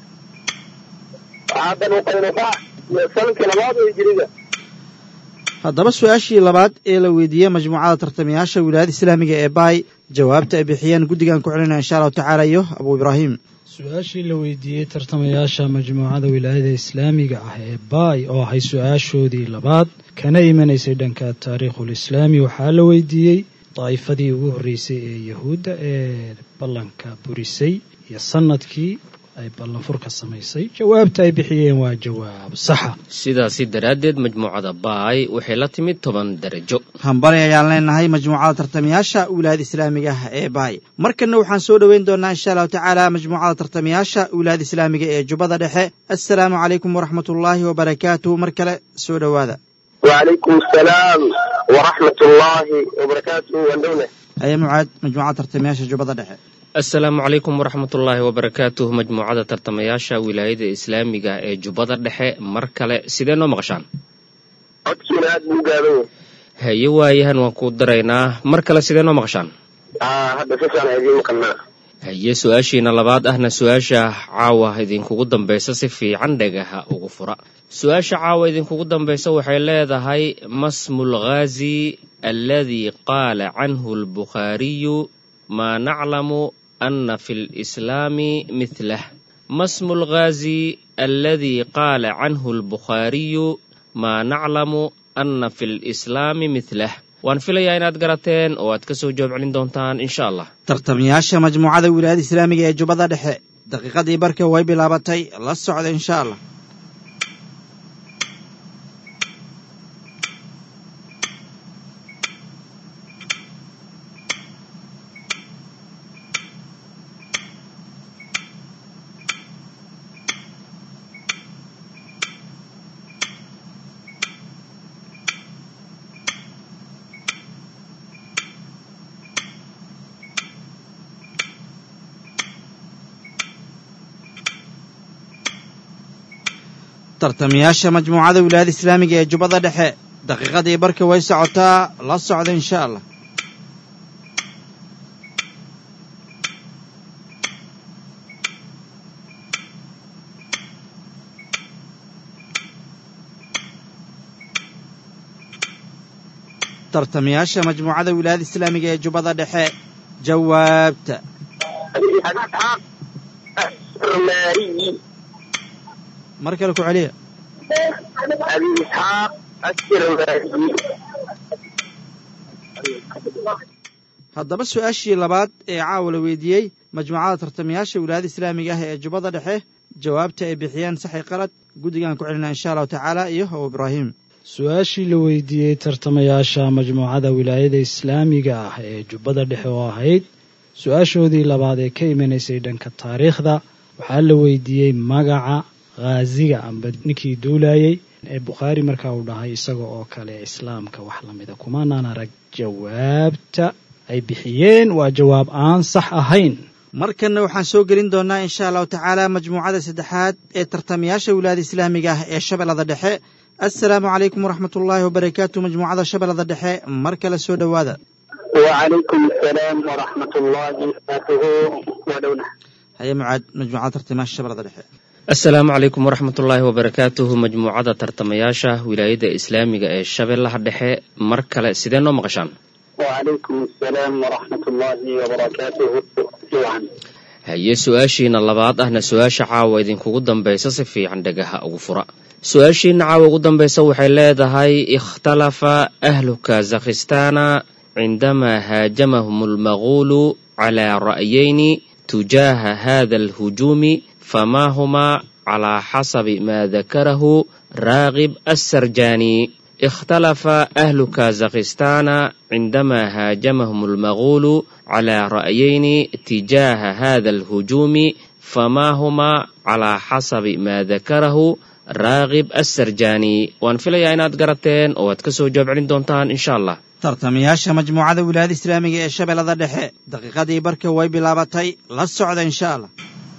H: waxaa faruuqa inuqaax sanadkii labaad oo hijiriga
D: haddaba su-aashii labaad ee la weydiiyey majmuucada tartamayaasha wilaayada islaamiga ee baay jawaabta ay bixiyeen guddigan ku celinaya insha allahu tacaala iyo abuu ibraahim
G: su-aashii la weydiiyey tartamayaasha majmuucada wilaayada islaamiga ah ee baay oo ahay su-aashoodii labaad kana imanaysay dhanka taariikhul islaami waxaa la weydiiyey daa'ifadii ugu horreysay ee yahuudda ee ballanka burisay iyo sanadkii ay ballanfurka samaysay jawaabta ay bixiyeen waa jawaab saxa
F: sidaasi daraaddeed majmuucada baay waxay la timid toban darajo
D: hambali ayaan leenahay majmuucada tartamayaasha wilaayada islaamiga ah ee baay markanna waxaan soo dhoweyn doonaa insha allahu tacaala majmuucada tartamayaasha wilaayada islaamiga ee jubbada dhexe assalaamu calaykum waraxmat ullaahi wabarakaatuhu mar kale soo dhowaada
H: wacalaykum asalaam waraxmat ullaahi wabarakaatuhu andowna
D: haya mucaad majmuucada tartamayaasha jubbada dhexe
F: asalaamu calaykum waraxmatullaahi wabarakaatuh majmuucada tartamayaasha wilaayada islaamiga ee jubbada dhexe mar kale sidee noo maqashaan
H: codkiina aad buu u gaaban yahay
F: haye waayahan waan kuu daraynaa mar kale sidee noo maqashaan
H: aa hadda si fiican idiin maqalnaa
F: haye su-aashiina labaad ahna su-aasha caawa idinkugu dambaysa si fiican dhagaha ugu fura su-aasha caawa idinkugu dambaysa waxay leedahay masmu lghaazi alladii qaala canhu albukhaariyu maa naclamu ana fi lislaami mithlah masmu lghaazi alladii qaala canhu albukhaariyu maa naclamu ana fi lislaami mithlah waan filayaa inaad garateen oo aad ka soo jawaab celin doontaan insha allah
D: tartamayaasha majmuucada wilaayada islaamiga ee jubbada dhexe daqiiqadii barka way bilaabatay la socda insha allah tartamayaasha majmuucada wilaayada islaamiga ee jubbada dhexe daqiiqadii barka way socotaa la socda insha allah tartamayaasha majmuucada wilaayada islaamiga ee jubbada dhexe jawaabta
E: السرماري
D: mar kale ku celiya
E: أبي إسحاق السرماري
D: haddaba su-aashii labaad ee caawa la weydiiyey majmuucada tartamayaasha wilaayada islaamiga ah ee jubbada dhexe jawaabta ay bixiyeen saxi qalad guddigaan ku celinaa insha allahu tacaala iyo how ibraahim
G: su-aashii la weydiiyey tartamayaasha majmuucada wilaayada islaamiga ah ee jubbada dhexe oo ahayd su-aashoodii labaad ee ka imanaysay dhanka taariikhda waxaa la weydiiyey magaca khaasiga amba ninkii duulayey ee bukhaari markaa uu dhahay isaga oo kale islaamka wax lamida kumanaan arag jawaabta ay bixiyeen waa jawaab aan sax ahayn
D: markanna waxaan soo gelin doonnaa insha allahu tacaala majmuucada saddexaad ee tartamayaasha wilaayada islaamiga ah ee shabeellada dhexe assalaamu calaykum waraxmat ullaahi wabarakaatu majmuucada shabeellada dhexe mar kale soo dhowaada
H: وعليكم السلام ورحمة الله وبركاته ودونه
D: haye mucaad majmuucada tartamayaasha shabeellada dhexe
F: asalaamu calaykum waraxmatullaahi wabarakaatuhu majmuucada tartamayaasha wilaayada islaamiga ee shabeellaha dhexe mar kale sidee noo maqashaan
H: وعليكم السلام ورحمة الله وبركاته جوعا
F: haye su-aashiina labaad ahna su-aasha caawa idinkugu dambaysa si fiican dhagaha ugu fura su-aashiina caawa ugu dambaysa waxay leedahay ikhtalafa ahlu kazakhistaana cindamaa haajamahum almaguulu calaa ra'yayni tujaaha hada alhujuumi famaa humaa calaa xasabi maa dakarahu raagib assarjaani اختلف أهل كازاخستان عندما هاجمهم المغول على رأيين تجاه هذا الهجوم فما هما على حسب ما ذكره راغب السرجاني وان فيليا inaad garateen oo aad ka soo jawaab celin doontaan insha allah
D: tartamayaasha majmuucada wilaayada islaamiga ee shabeellada dhexe daqiiqadii barka way bilaabatay la socda insha allah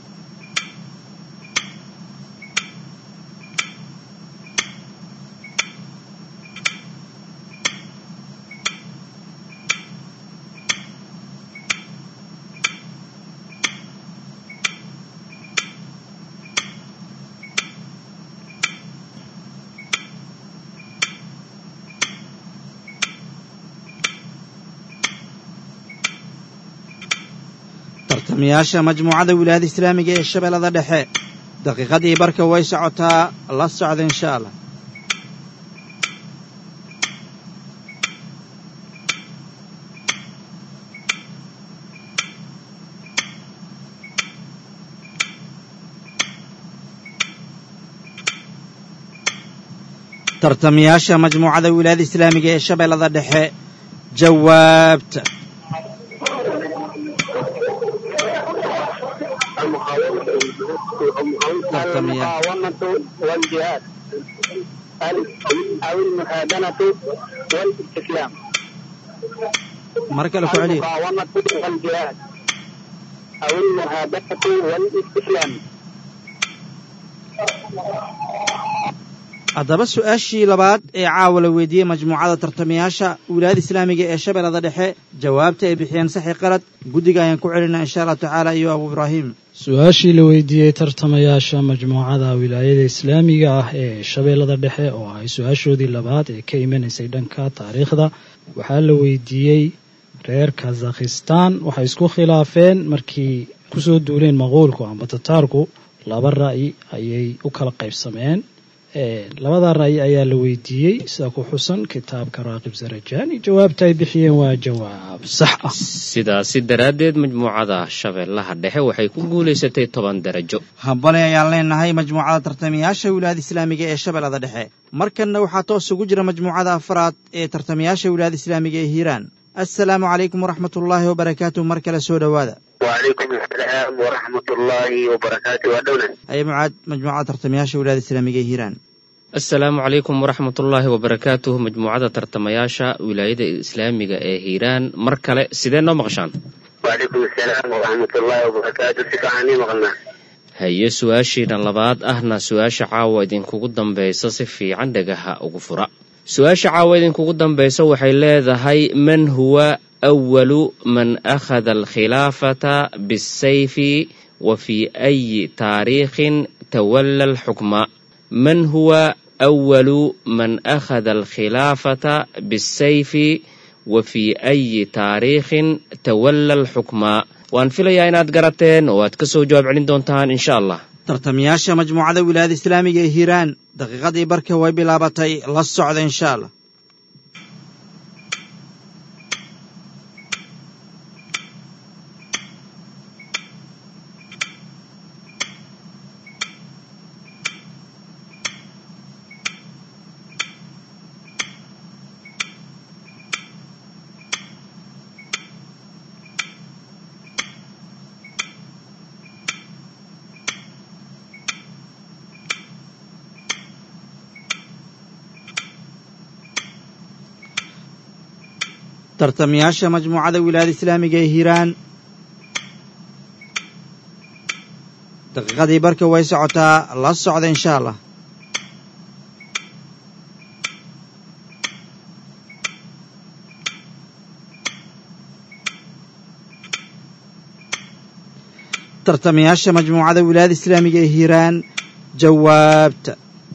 D: tartamayaasha majmuucada wilaayada islaamiga ee shabeellada dhexe daqiiqadii barka way socotaa la socda insha allah tartamayaasha majmuucada wilaayada islaamiga ee shabeellada dhexe jawaabta
H: المقاومة والجهاد أو المهادنة والاستسلام
D: mar kale ku celiya
H: المقاومة والجهاد أو المهادنة والاستسلام
D: haddaba su-aashii labaad ee caawa la weydiiyey majmuucada tartamayaasha wilaayada islaamiga ee shabeellada dhexe jawaabta ay bixiyeen saxi qalad guddiga ayaan ku celinaa insha allahu tacaala iyo abu ibraahim
G: su-aashii la weydiiyey tartamayaasha majmuucada wilaayada islaamiga ah ee shabeellada dhexe oo ahay su-aashoodii labaad ee ka imanaysay dhanka taariikhda waxaa la weydiiyey reer kazakhistan waxay isku khilaafeen markii kusoo duuleen maquulku amba tataarku laba ra'yi ayay u kala qaybsameen labada ra'yi ayaa la weydiiyey sida ku xusan kitaabka raaqib sarajani jawaabta ay bixiyeen waa jawaab sax ah
F: sidaasi daraaddeed majmuucada shabeellaha dhexe waxay ku guulaysatay toban darajo
D: hambali ayaan leenahay majmuucada tartamayaasha wilaayada islaamiga ee shabeellada dhexe markanna waxaa toos ugu jira majmuucada afraad ee tartamayaasha wilaayada islaamiga ee hiiraan assalaamu calaykum waraxmat ullaahi wabarakaatu mar kale soo dhowaada
E: وعليكم السلام ورحمة الله وبركاته ودونه
D: haye mucaad majmuucada tartamayaasha wilaayada islaamiga ee hiiraan
F: asalaamu calaykum waraxmatullaahi wabarakaatuh majmuucada tartamayaasha wilaayada islaamiga ee hiiraan mar kale sidee noo maqashaan
E: وعليكم السلام ورحمة الله وبركاته سفعني مغلنا
F: haye su-aashiina labaad ahna su-aasha caawa idinkugu dambaysa si fiican dhagaha ugu fura su-aasha caawa idinkugu dambaysa waxay leedahay man huwa awalu man akhada alkhilaafata bisayfi wa fii ayi taariikhin tawalla alxukma man huwa awalu man akhada alkhilaafata bisayfi wa fii ayi taariikhin tawalla alxukma waan filayaa inaad garateen oo aad ka soo jawaab celin doontaan insha allah
D: tartamayaasha majmuucada wilaayada islaamiga ee hiiraan daqiiqadii barka way bilaabatay la socda insha allah tartamayaasha majmuucada wilaayada islaamiga ee hiiraan daqiiqadii barka way socotaa la socda insha allah tartamayaasha majmuucada wilaayada islaamiga ee hiiraan jawaabta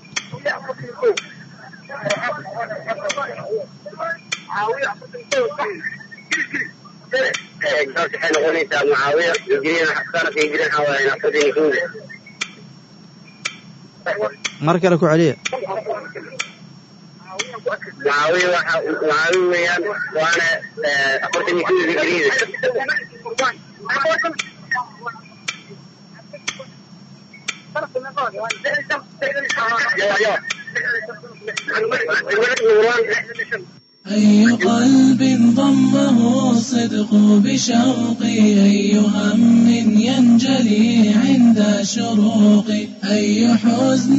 E: jawaabta waxay noqonaysaa mucaawiya hijriyan sanadka hijriyan waxaa waaye afartan kowda
D: mar kale ku celiya
E: mucaawiya waxa mucaawiya weeyaan waana afartan kowda hijriyada
A: أي قلب ضمه الصدق بشوقي أي هم ينجلي عند شروقي أي حزن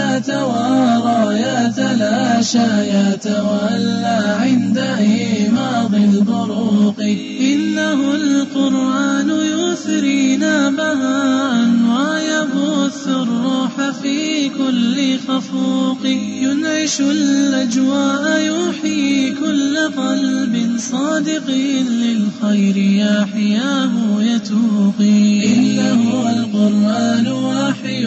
A: يتوارى يتلاشى يتولى عند إيماض البروق إنه القرآن يثرينا بهاء ويبث الروح في كل خفوق ينعش الأجواء يحيي كل قلب صادق للخير يحياه يتوقي إنه القرآن وحي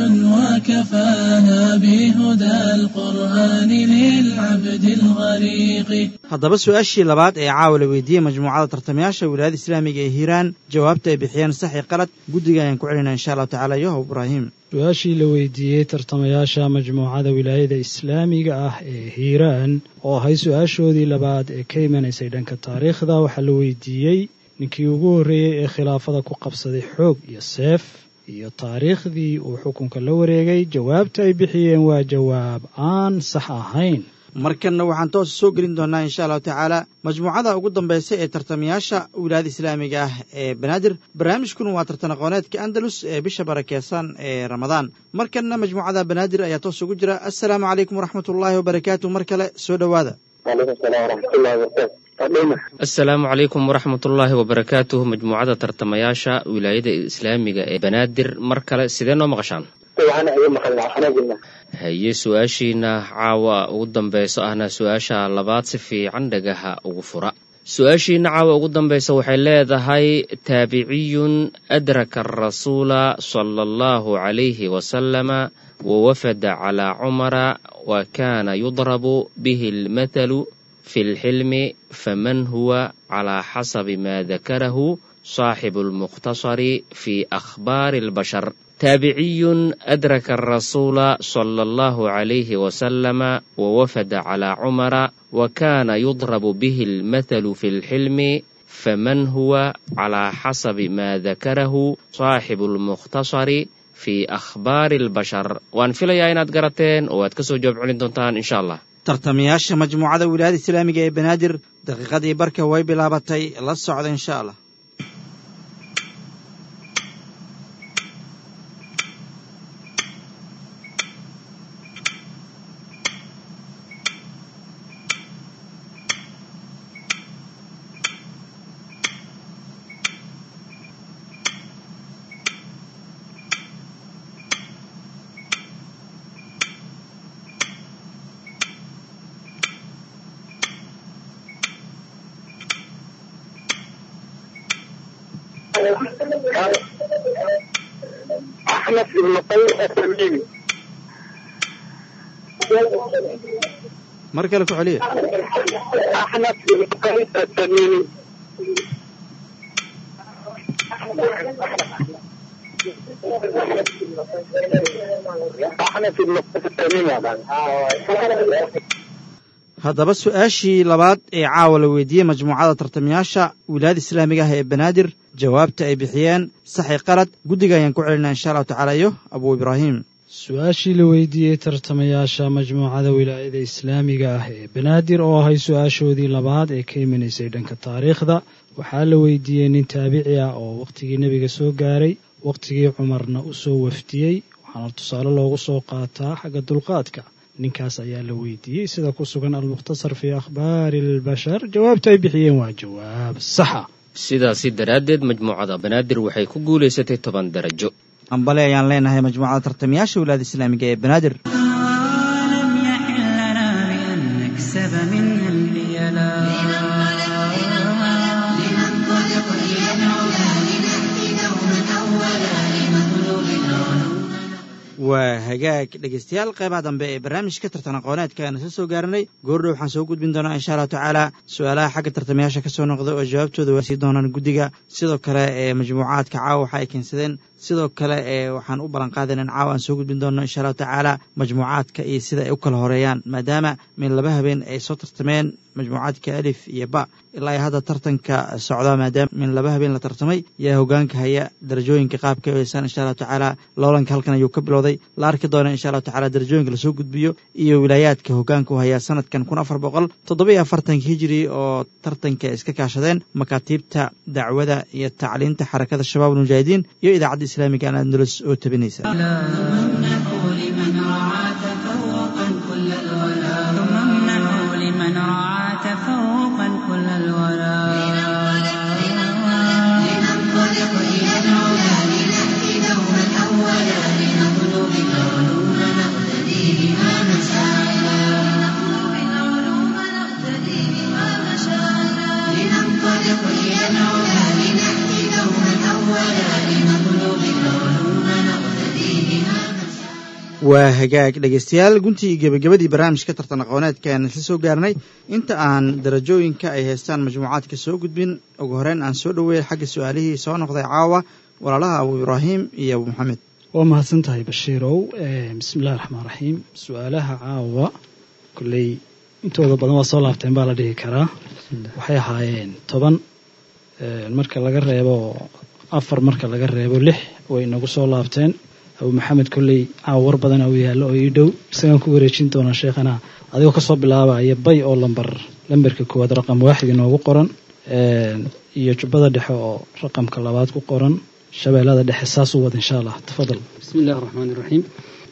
A: وكفانا بهدى القرآن للعبد الغريق
D: haddaba su-aashii labaad ee caawa la weydiiyey majmuucada tartamayaasha wilaayada islaamiga ee hiiraan jawaabta ay bixiyeen sax iyo qalad guddiga ayaan ku celinaa insha allahu tacala yohow ibraahim
G: su-aashii la weydiiyey tartamayaasha majmuucada wilaayada islaamiga ah ee hiiraan oo ahay su-aashoodii labaad ee ka imanaysay dhanka taariikhda waxaa la weydiiyey ninkii ugu horreeyey ee khilaafada ku qabsaday xoog iyo seef iyo taariikhdii uu xukunka la wareegay jawaabta ay bixiyeen waa jawaab aan sax ahayn
D: markanna waxaan toos soo gelin doonnaa insha allahu tacaala majmuucada ugu dambaysa ee tartamayaasha wilaayada islaamiga ah ee banaadir barnaamijkuna waa tartan aqooneedka andalus ee bisha barakeysan ee ramadaan markanna majmuucada banaadir ayaa toos ugu jira assalaamu calaykum waraxmat ullaahi wabarakaatu mar kale soo dhowaada
H: وعليكم السلام ورحمة الله وبركاته قديمة
F: asalaamu calaykum waraxmat ullaahi wabarakaatuh majmuucada tartamayaasha wilaayada islaamiga ee banaadir mar kale sidee noo maqashaan
H: waxaana iga maqalnaa waxaana jirnaa
F: haye su-aashiina caawa ugu dambayso ahna su-aasha labaad si fiican dhagaha ugu fura su-aashiina caawa ugu dambaysa waxay leedahay taabiciyun adraka arasuula sala allahu calayhi wasalama wawafada calaa cumara wa kaana yudrabu bihi almathalu fi lxilmi faman huwa calaa xasabi ma dakarahu صاحب المختصر في أخبار البشر تابعي أدرك الرسول صلى الله عليه وسلم ووفد على عمر وكان يضرب به المثل في الحلم فمن هو على حسب ما ذكره صاحب المختصر في أخبار البشر وأن في ليا قرتين وأتكسو جواب علين دونتان إن شاء الله
D: tartamayaasha majmuucada wilaayada islaamiga ee banaadir daqiiqadii barka way bilaabatay la socda insha allah
H: أحنف بن قيس التميمي
D: mar kale ku celiya
H: أحنف بن قيس التميمي أحنف بن قيس التميمي
D: haddaba su-aashii labaad ee caawa la weydiiyey majmuucada tartamayaasha wilaayada islaamiga ah ee banaadir jawaabta ay bixiyeen saxi qalad guddiga ayaan ku celinaa insha allahu tacaala iyo abuu ibraahim
G: su-aashii la weydiiyey tartamayaasha majmuucada wilaayada islaamiga ah ee banaadir oo ahay su-aashoodii labaad ee ka imanaysay dhanka taariikhda waxaa la weydiiyey nin taabici ah oo wakhtigii nebiga soo gaaray wakhtigii cumarna u soo wafdiyey waxaana tusaale loogu soo qaataa xagga dulqaadka ninkaas ayaa la weydiiyey sida ku sugan almukhtasar fii akhbaari albashar jawaabta ay bixiyeen waa jawaab saxa
F: sidaasi daraaddeed majmuucada banaadir waxay ku guulaysatay toban darajo
D: ambale ayaan leenahay majmuucada tartamayaasha wilaayada islaamiga ee banaadir
C: ولم يحل لنا بأن نكسب منها الحيلا
B: لننطلق إلى العلا لنأتي دوما أولا لمطلوب العلوم
D: waa hagaag dhegaystayaal qeybaha dambe ee barnaamijka tartan aqooneedka aan isla soo gaaranay goordhow waxaan soo gudbin doonaa insha allahu tacaala su-aalaha xagga tartamayaasha ka soo noqda oo jawaabtooda waa sii doonaan guddiga sidoo kale ee majmuucaadka caawa waxa ay keensadeen sidoo kale ee waxaan u ballan qaadayn in caawa aan soo gudbin doono insha allahu tacaala majmuucaadka iyo sida ay u kala horeeyaan maadaama min laba habeen ay soo tartameen majmuucaadka alif iyo ba ilaa ay hadda tartanka socda maadaama min laba habeen la tartamay yaa hogaanka haya darajooyinka qaabka ay heysaan insha allahu tacaala loolanka halkan ayuu ka bilowday la arki doona insha allahu tacala darajooyinka lasoo gudbiyo iyo wilaayaadka hogaanka u haya sanadkan kun afar boqol toddoba iyo afartanka hijiri oo tartanka iska kaashadeen makaatiibta dacwada iyo tacliinta xarakada shabaab almujaahidiin iyo idaacadda islaamiga aan andalus oo tabinaysa
B: امنحوا لمن رعى تفوقا كل الولا
C: ثم امنحوا لمن رعى تفوقا كل الورى
B: لننطلق إلى العلا لنأتي دوما أولا لنطلب العلوم نقتدي بها مشاعلا لنطلب العلوم نقتدي بها مشاعلا لننطلق إلى العلا لنأتي دوما أولا لنطلب العلوم نقتدي بها
D: waa hagaag dhegaystayaal guntii gebagabadii barnaamijka tartan aqooneedka aan isla soo gaarnay inta aan darajooyinka ay haystaan majmuucaadka soo gudbin ugu horeyn aan soo dhoweeyay xagga su-aalihii soo noqday caawa walaalaha abuu ibraahim iyo abuu maxamed
G: waa mahadsan tahay bashiirow bismi illahi raxmaan raxiim su-aalaha caawa kolley intooda badan waa soo laabteen baa la dhihi karaa waxay ahaayeen toban marka laga reebo afar marka laga reebo lix way inagu soo laabteen abuu maxamed kolley caawa war badan u yaallo oo ii dhow isagaan ku wareejin doonaa sheekhana adigoo kasoo bilaabaya bay oo lambar lambarka koowaad raqam waaxid inoogu qoran iyo jubbada dhexe oo raqamka labaad ku qoran shabeellada dhexe saas u wad insha allah tafadal
L: bismi illahi raxmaan iraxiim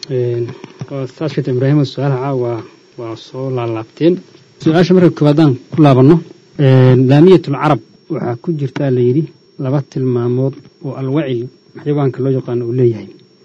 L: saas sheekh ibraahim su-aalaha caawa waa soo laalaabteen su-aasha marka koowaadaan ku laabanno laamiyatul carab waxaa ku jirtaa la yidhi laba tilmaamood oo alwacil xayawaanka loo yaqaano uu leeyahay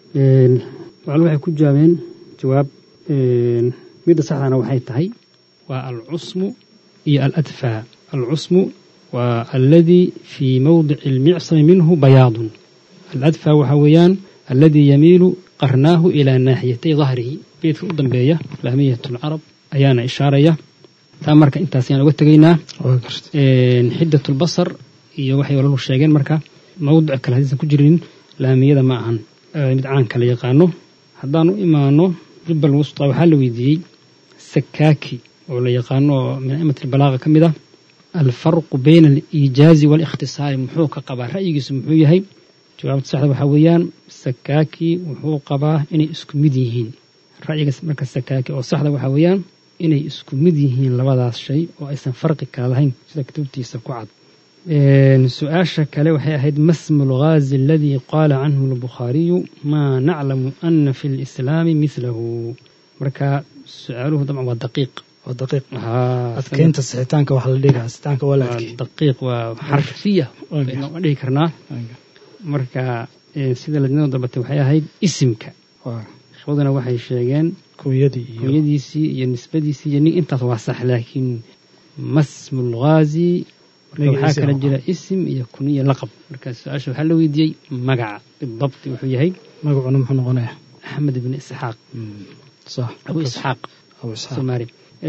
L: wal waxay ku jawaabeen jawaab midda saxdana waxay tahay waa alcusmu iyo aladfaa alcusmu waa alladii fii mowdici almicsami minhu bayaadun aladfaa waxaa weeyaan alladii yamiilu qarnaahu ilaa naaxiyatay dahrihi beedka u dambeeya laamiyat lcarab ayaana ishaaraya taa marka intaas ayaan uga tegaynaa xidat lbasar iyo waxay walalu sheegeen marka mawdic kale hadiisan ku jirin laamiyada ma ahan mid caanka la yaqaano haddaan u imaano jubbal wusta waxaa la weydiiyey sakaaki oo la yaqaano oo min a'imat albalaaqa ka mid ah alfarqu bayna aliijaazi waalikhtisaari muxuu ka qabaa ra'yigiisu muxuu yahay jawaabta saxda waxaa weeyaan sakaaki wuxuu qabaa inay isku mid yihiin ra'yiga marka sakaaki oo saxda waxaa weeyaan inay isku mid yihiin labadaas shay oo aysan farqi kala lahayn sida kutubtiisa ku cad su-aasha kale waxay ahayd masmu lghaazi aladii qaala canhu albukhaariyu maa naclamu ana fi lislaami milahu marka su-aaluhu dabcan waa daqiiq
G: waa daqiiq adkeynta sixitaanka waxa la dhigaa sixitaanka waa la adkey
L: daqiiq waa xarfiya waan dhihi karnaa marka sida ladinada dalbatay waxay ahayd isimka ikhwaduna waxay sheegeen
G: kunyadii iyo
L: kunyadiisii iyo nisbadiisii iyo nin intaas waa sax laakiin masmu lghaazi marka waxaa kala jira isim iyo kun iyo laqab marka su-aasha waxaa la weydiiyey magaca bidabti wuxuu yahay
G: magacuna muxuu noqonaya
L: axmed ibn isxaaq
G: sax
L: abu isxaaq
G: abu isxaaq
L: soomaali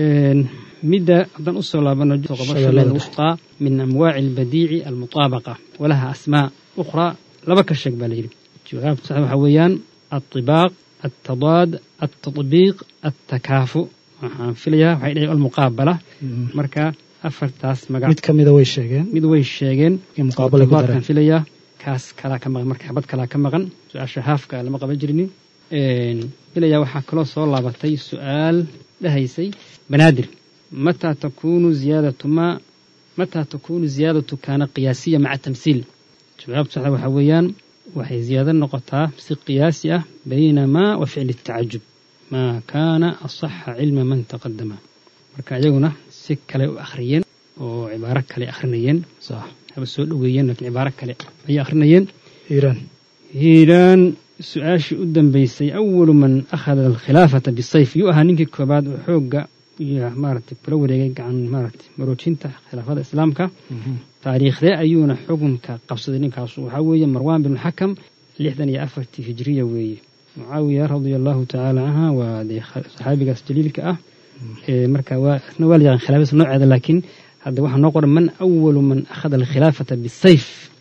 L: midda haddaan usoo laabano
G: Shabeellada
L: wustaa min amwaaci albadiici almutaabaqa walaha asmaa ukhraa laba ka sheeg baa la yidhi jawaabtu sax waxaa weeyaan altibaaq altadaad altatbiiq altakaafu waxaan filayaa waxay dhahay almuqaabala marka afartaas magac
G: mid ka mida way sheegeen
L: mid way sheegeen
G: in muqaabala ku
L: Tabaadkan
G: dareen
L: filayaa kaas kalaa ka maqan marka xabad kalaa ka maqan su-aasha haafka lama qaban jirinin filayaa waxaa kaloo soo laabatay su-aal dhahaysay banaadir mataa takunu ziyaadatu maa mataa takunu ziyaadatu kaana qiyaasiya maca tamsiil jawaabtu saxda waxaa weeyaan waxay ziyaado noqotaa si qiyaasi ah bayna maa wa ficli tacajub maa kaana asaxa cilma man taqadama marka iyaguna si kale u akhriyeen oo cibaaro kale akhrinayeen
G: sax
L: haba soo dhoweeyeen laakiin cibaaro kale ayay akhrinayeen
G: iiraan
L: hiiraan su-aashii u dambeysay awalu man akhada alkhilaafata bisayf yuu ahaa ninkii koobaad oo xoogga iyo maaragtay kula wareegay gacan maaragtay maroojinta khilaafada islaamka taariikhdee ayuuna xukunka qabsaday ninkaasu waxaa weeye marwaan bin xakam lixdan iyo afartii hijriya weeye mucaawiya radia allahu tacaala canha waa dee saxaabigaas jaliilka ah ee marka waa isna waa la yaqaan khilaafadiisa nooceeda laakiin hadda waxaa noo qoran man awalu man akhada alkhilaafata bisayf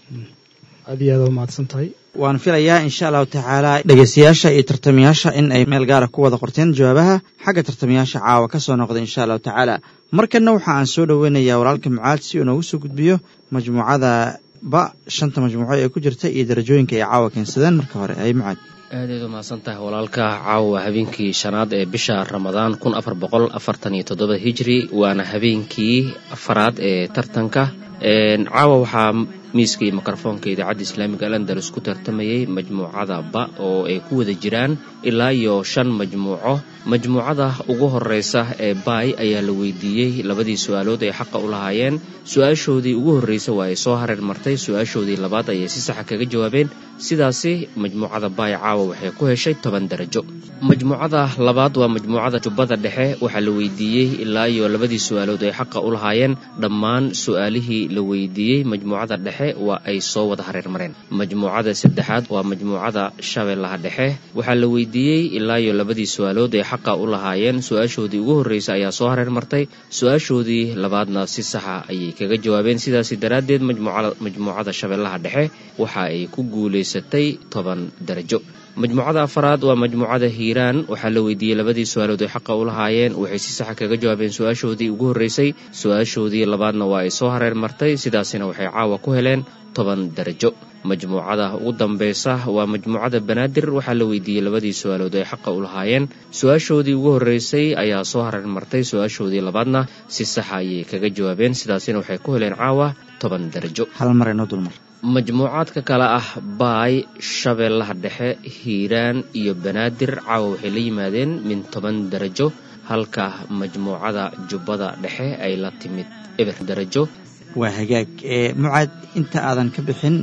G: aad iyo aad u mahadsan tahay
D: waan filayaa insha allahu tacaala dhegeystayaasha iyo tartamayaasha in ay meel gaara ku wada qorteen jawaabaha xagga tartamayaasha caawa ka soo noqda insha allahu tacaala markanna waxa aan soo dhoweynayaa walaalka mucaad si uu noogu soo gudbiyo majmuucada ba shanta majmuuco ee ku jirta iyo darajooyinka ay caawa keensadeen marka hore ay mucaad
F: aadayd u mahadsan tahay walaalka caawa habeenkii shanaad ee bisha ramadaan kun afar boqol afartan iyo toddoba hijri waana habeenkii afaraad ee tartanka caawa waxaa miiska iyo mikrofoonka idaacadda islaamiga alandalus ku tartamayay majmuucada ba oo ay ku wada jiraan ilaa iyo shan majmuuco majmuucada ugu horeysa ee baay ayaa la weydiiyey labadii su-aalood ay xaqa u lahaayeen su-aashoodii ugu horreysa waa ay soo hareer martay su-aashoodii labaad ayay si saxa kaga jawaabeen sidaasi majmuucada baay caawa waxay ku heshay toban darajo majmuucada labaad waa majmuucada jubbada dhexe waxaa la weydiiyey ilaa iyo labadii su-aalood ay xaqa u lahaayeen dhammaan su-aalihii la weydiiyey majmuucada dhexe waa ay soo wada hareer mareen majmuucada saddexaad waa majmuucada shabeellaha dhexe waxaa la weydiiyey ilaa iyo labadii su-aalood ay xaqa u lahaayeen su-aashoodii ugu horreysa ayaa soo hareer martay su-aashoodii labaadna si saxa ayay kaga jawaabeen sidaasi daraaddeed majmuucada shabeellaha dhexe waxa ay ku guulaysatay toban darajo majmuucada afaraad waa majmuucada hiiraan waxaa la weydiiyey labadii su-aalood ay xaqa u lahaayeen waxay si saxa kaga jawaabeen su-aashoodii ugu horreysay su-aashoodii labaadna waa ay soo hareer martay sidaasina waxay caawa ku heleen toban darajo majmuucada ugu dambeysa waa majmuucada banaadir waxaa la weydiiyey labadii su-aalood ay xaqa u lahaayeen su-aashoodii ugu horreysay ayaa soo hareer martay su-aashoodii labaadna si saxa ayay kaga jawaabeen sidaasina waxay ku heleen caawa toban darajo
D: hal mar inoo dulmar
F: majmuucaadka kale ah baay shabeellaha dhexe hiiraan iyo banaadir caawa waxay la yimaadeen min toban darajo halka majmuucada jubbada dhexe ay la timid eber darajo
D: waa hagaag mucaad inta aadan ka bixin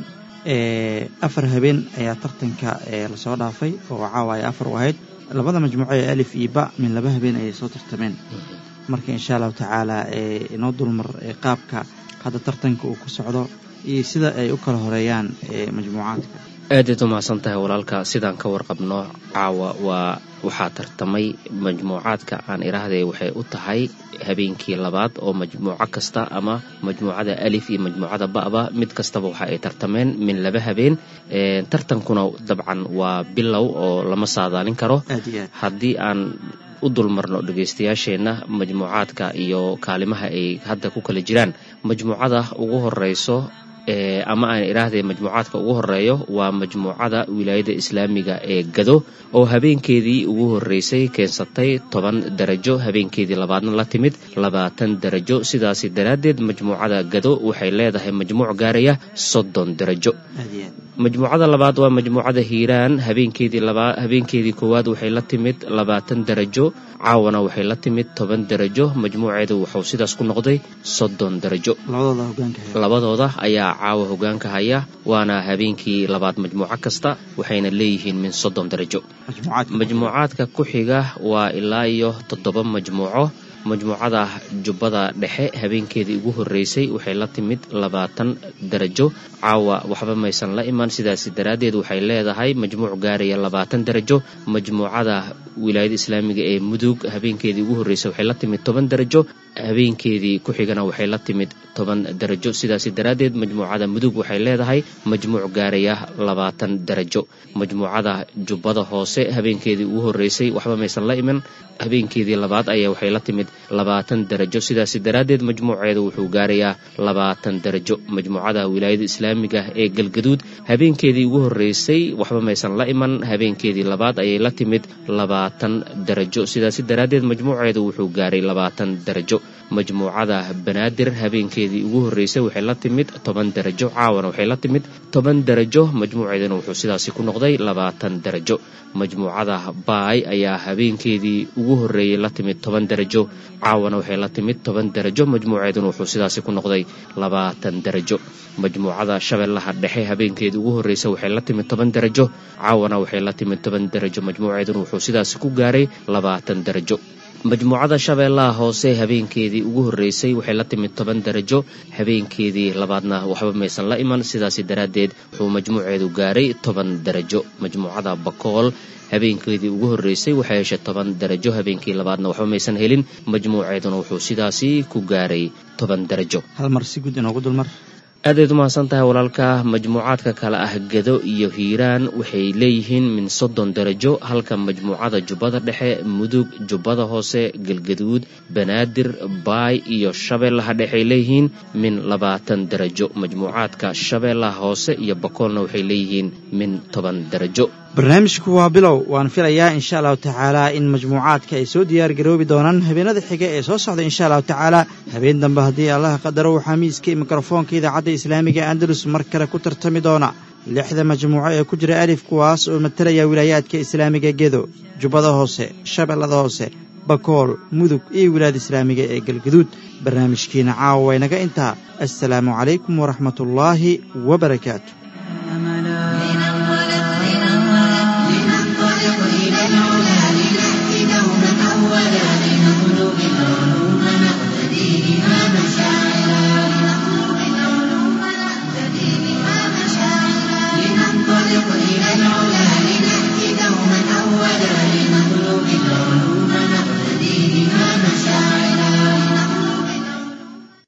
D: afar habeen ayaa tartanka lasoo dhaafay oo caawa ay afar u ahayd labada majmuuco ee alif iyo ba min laba habeen ayay soo tartameen marka insha allahu tacaala inoo dulmar qaabka hadda tartanka uu ku socdo iyo sida ay u kala horeeyaan majmuucaadka
F: aadayd u mahadsan tahay walaalka sidaan ka warqabno caawa waa waxaa tartamay majmuucaadka aan iraahday waxay u tahay habeenkii labaad oo majmuuco kasta ama majmuucada alif iyo majmuucada ba'ba mid kastaba waxa ay tartameen min laba habeen tartankuna dabcan waa bilow oo lama saadaalin karo haddii aan u dulmarno dhegaystayaasheenna majmuucaadka iyo kaalimaha ay hadda ku kala jiraan majmuucada ugu horeyso ama aan idhaahday majmuucaadka ugu horeeyo waa majmuucada wilaayada islaamiga ee gado oo habeenkeedii ugu horeysay keensatay toban darajo habeenkeedii labaadna la timid labaatan darajo sidaasi daraaddeed majmuucada gado waxay leedahay majmuuc gaaraya soddon darajo majmuucada labaad waa majmuucada hiiraan habeenkeedii labaa habeenkeedii koowaad waxay la timid labaatan darajo caawana waxay la timid toban darajo majmuuceedu wuxuu sidaas ku noqday soddon darajo labadooda ayaa caawa hogaanka haya waana habeenkii labaad majmuuco kasta waxayna leeyihiin min soddon darajo majmuucaadka ku xiga waa ilaa iyo toddoba majmuuco majmuucada jubbada dhexe habeenkeedii ugu horreysay waxay la timid labaatan darajo caawa waxba maysan la iman sidaasi daraaddeed waxay leedahay majmuuc gaaraya labaatan darajo majmuucada wilaayada islaamiga ee mudug habeenkeedii ugu horreysay waxay la timid toban darajo habeenkeedii ku xigana waxay la timid toban darajo sidaasi daraaddeed majmuucada mudug waxay leedahay majmuuc gaaraya labaatan darajo majmuucada jubbada hoose habeenkeedii ugu horreysay waxba maysan la iman habeenkeedii labaad ayaa waxay la timid labaatan darajo sidaasi daraaddeed majmuuceedu wuxuu gaarayaa labaatan darajo majmuucada wilaayada islaamiga ee galgaduud habeenkeedii ugu horreysay waxba maysan la iman habeenkeedii labaad ayay la timid labaatan darajo sidaasi daraaddeed majmuuceedu wuxuu gaaray labaatan darajo majmuucada banaadir habeenkeedii ugu horreysay waxay la timid toban darajo caawana waxay la timid toban darajo majmuuceeduna wuxuu sidaasi ku noqday labaatan darajo majmuucada baay ayaa habeenkeedii ugu horreeyey la timid toban darajo caawana waxay la timid toban darajo majmuuceeduna wuxuu sidaasi ku noqday labaatan darajo majmuucada shabeellaha dhexe habeenkeedii ugu horreysay waxay la timid toban darajo caawana waxay la timid toban darajo majmuuceeduna wuxuu sidaasi ku gaaray labaatan darajo majmuucada shabeellaha hoose habeenkeedii ugu horreysay waxay la timid toban darajo habeenkeedii labaadna waxba maysan la iman sidaasi daraaddeed wuxuu majmuuceedu gaaray toban darajo majmuucada bakool habeenkeedii ugu horreysay waxay heshay toban darajo habeenkii labaadna waxba maysan helin majmuuceeduna wuxuu sidaasi ku gaaray toban darajo
D: hal mar si guud inoogu dulmar
F: aadayd umahadsan tahay walaalka majmuucaadka kale ah gedo iyo hiiraan waxay leeyihiin min soddon darajo halka majmuucada jubbada dhexe mudug jubbada hoose galgaduud banaadir baay iyo shabeellaha dhexey leeyihiin min labaatan darajo majmuucaadka shabeellaha hoose iyo bakoolna waxay leeyihiin min toban darajo
D: barnaamijku waa bilow waan filayaa insha allahu tacaalaa in majmuucaadka ay soo diyaar garoobi doonaan habeenada xiga ee soo socda insha allahu tacaala habeen dambe haddii allaha qadaro waxaa miiska iyo mikrofoonka idaacadda islaamiga andalus mar kale ku tartami doona lixda majmuuco ee ku jira alif kuwaas oo matalaya wilaayaadka islaamiga gedo jubbada hoose shabeellada hoose bakool mudug iyo wilaayada islaamiga ee galgaduud barnaamijkiina caawa waynaga intaa assalaamu calaykum waraxmatullaahi wabarakaatu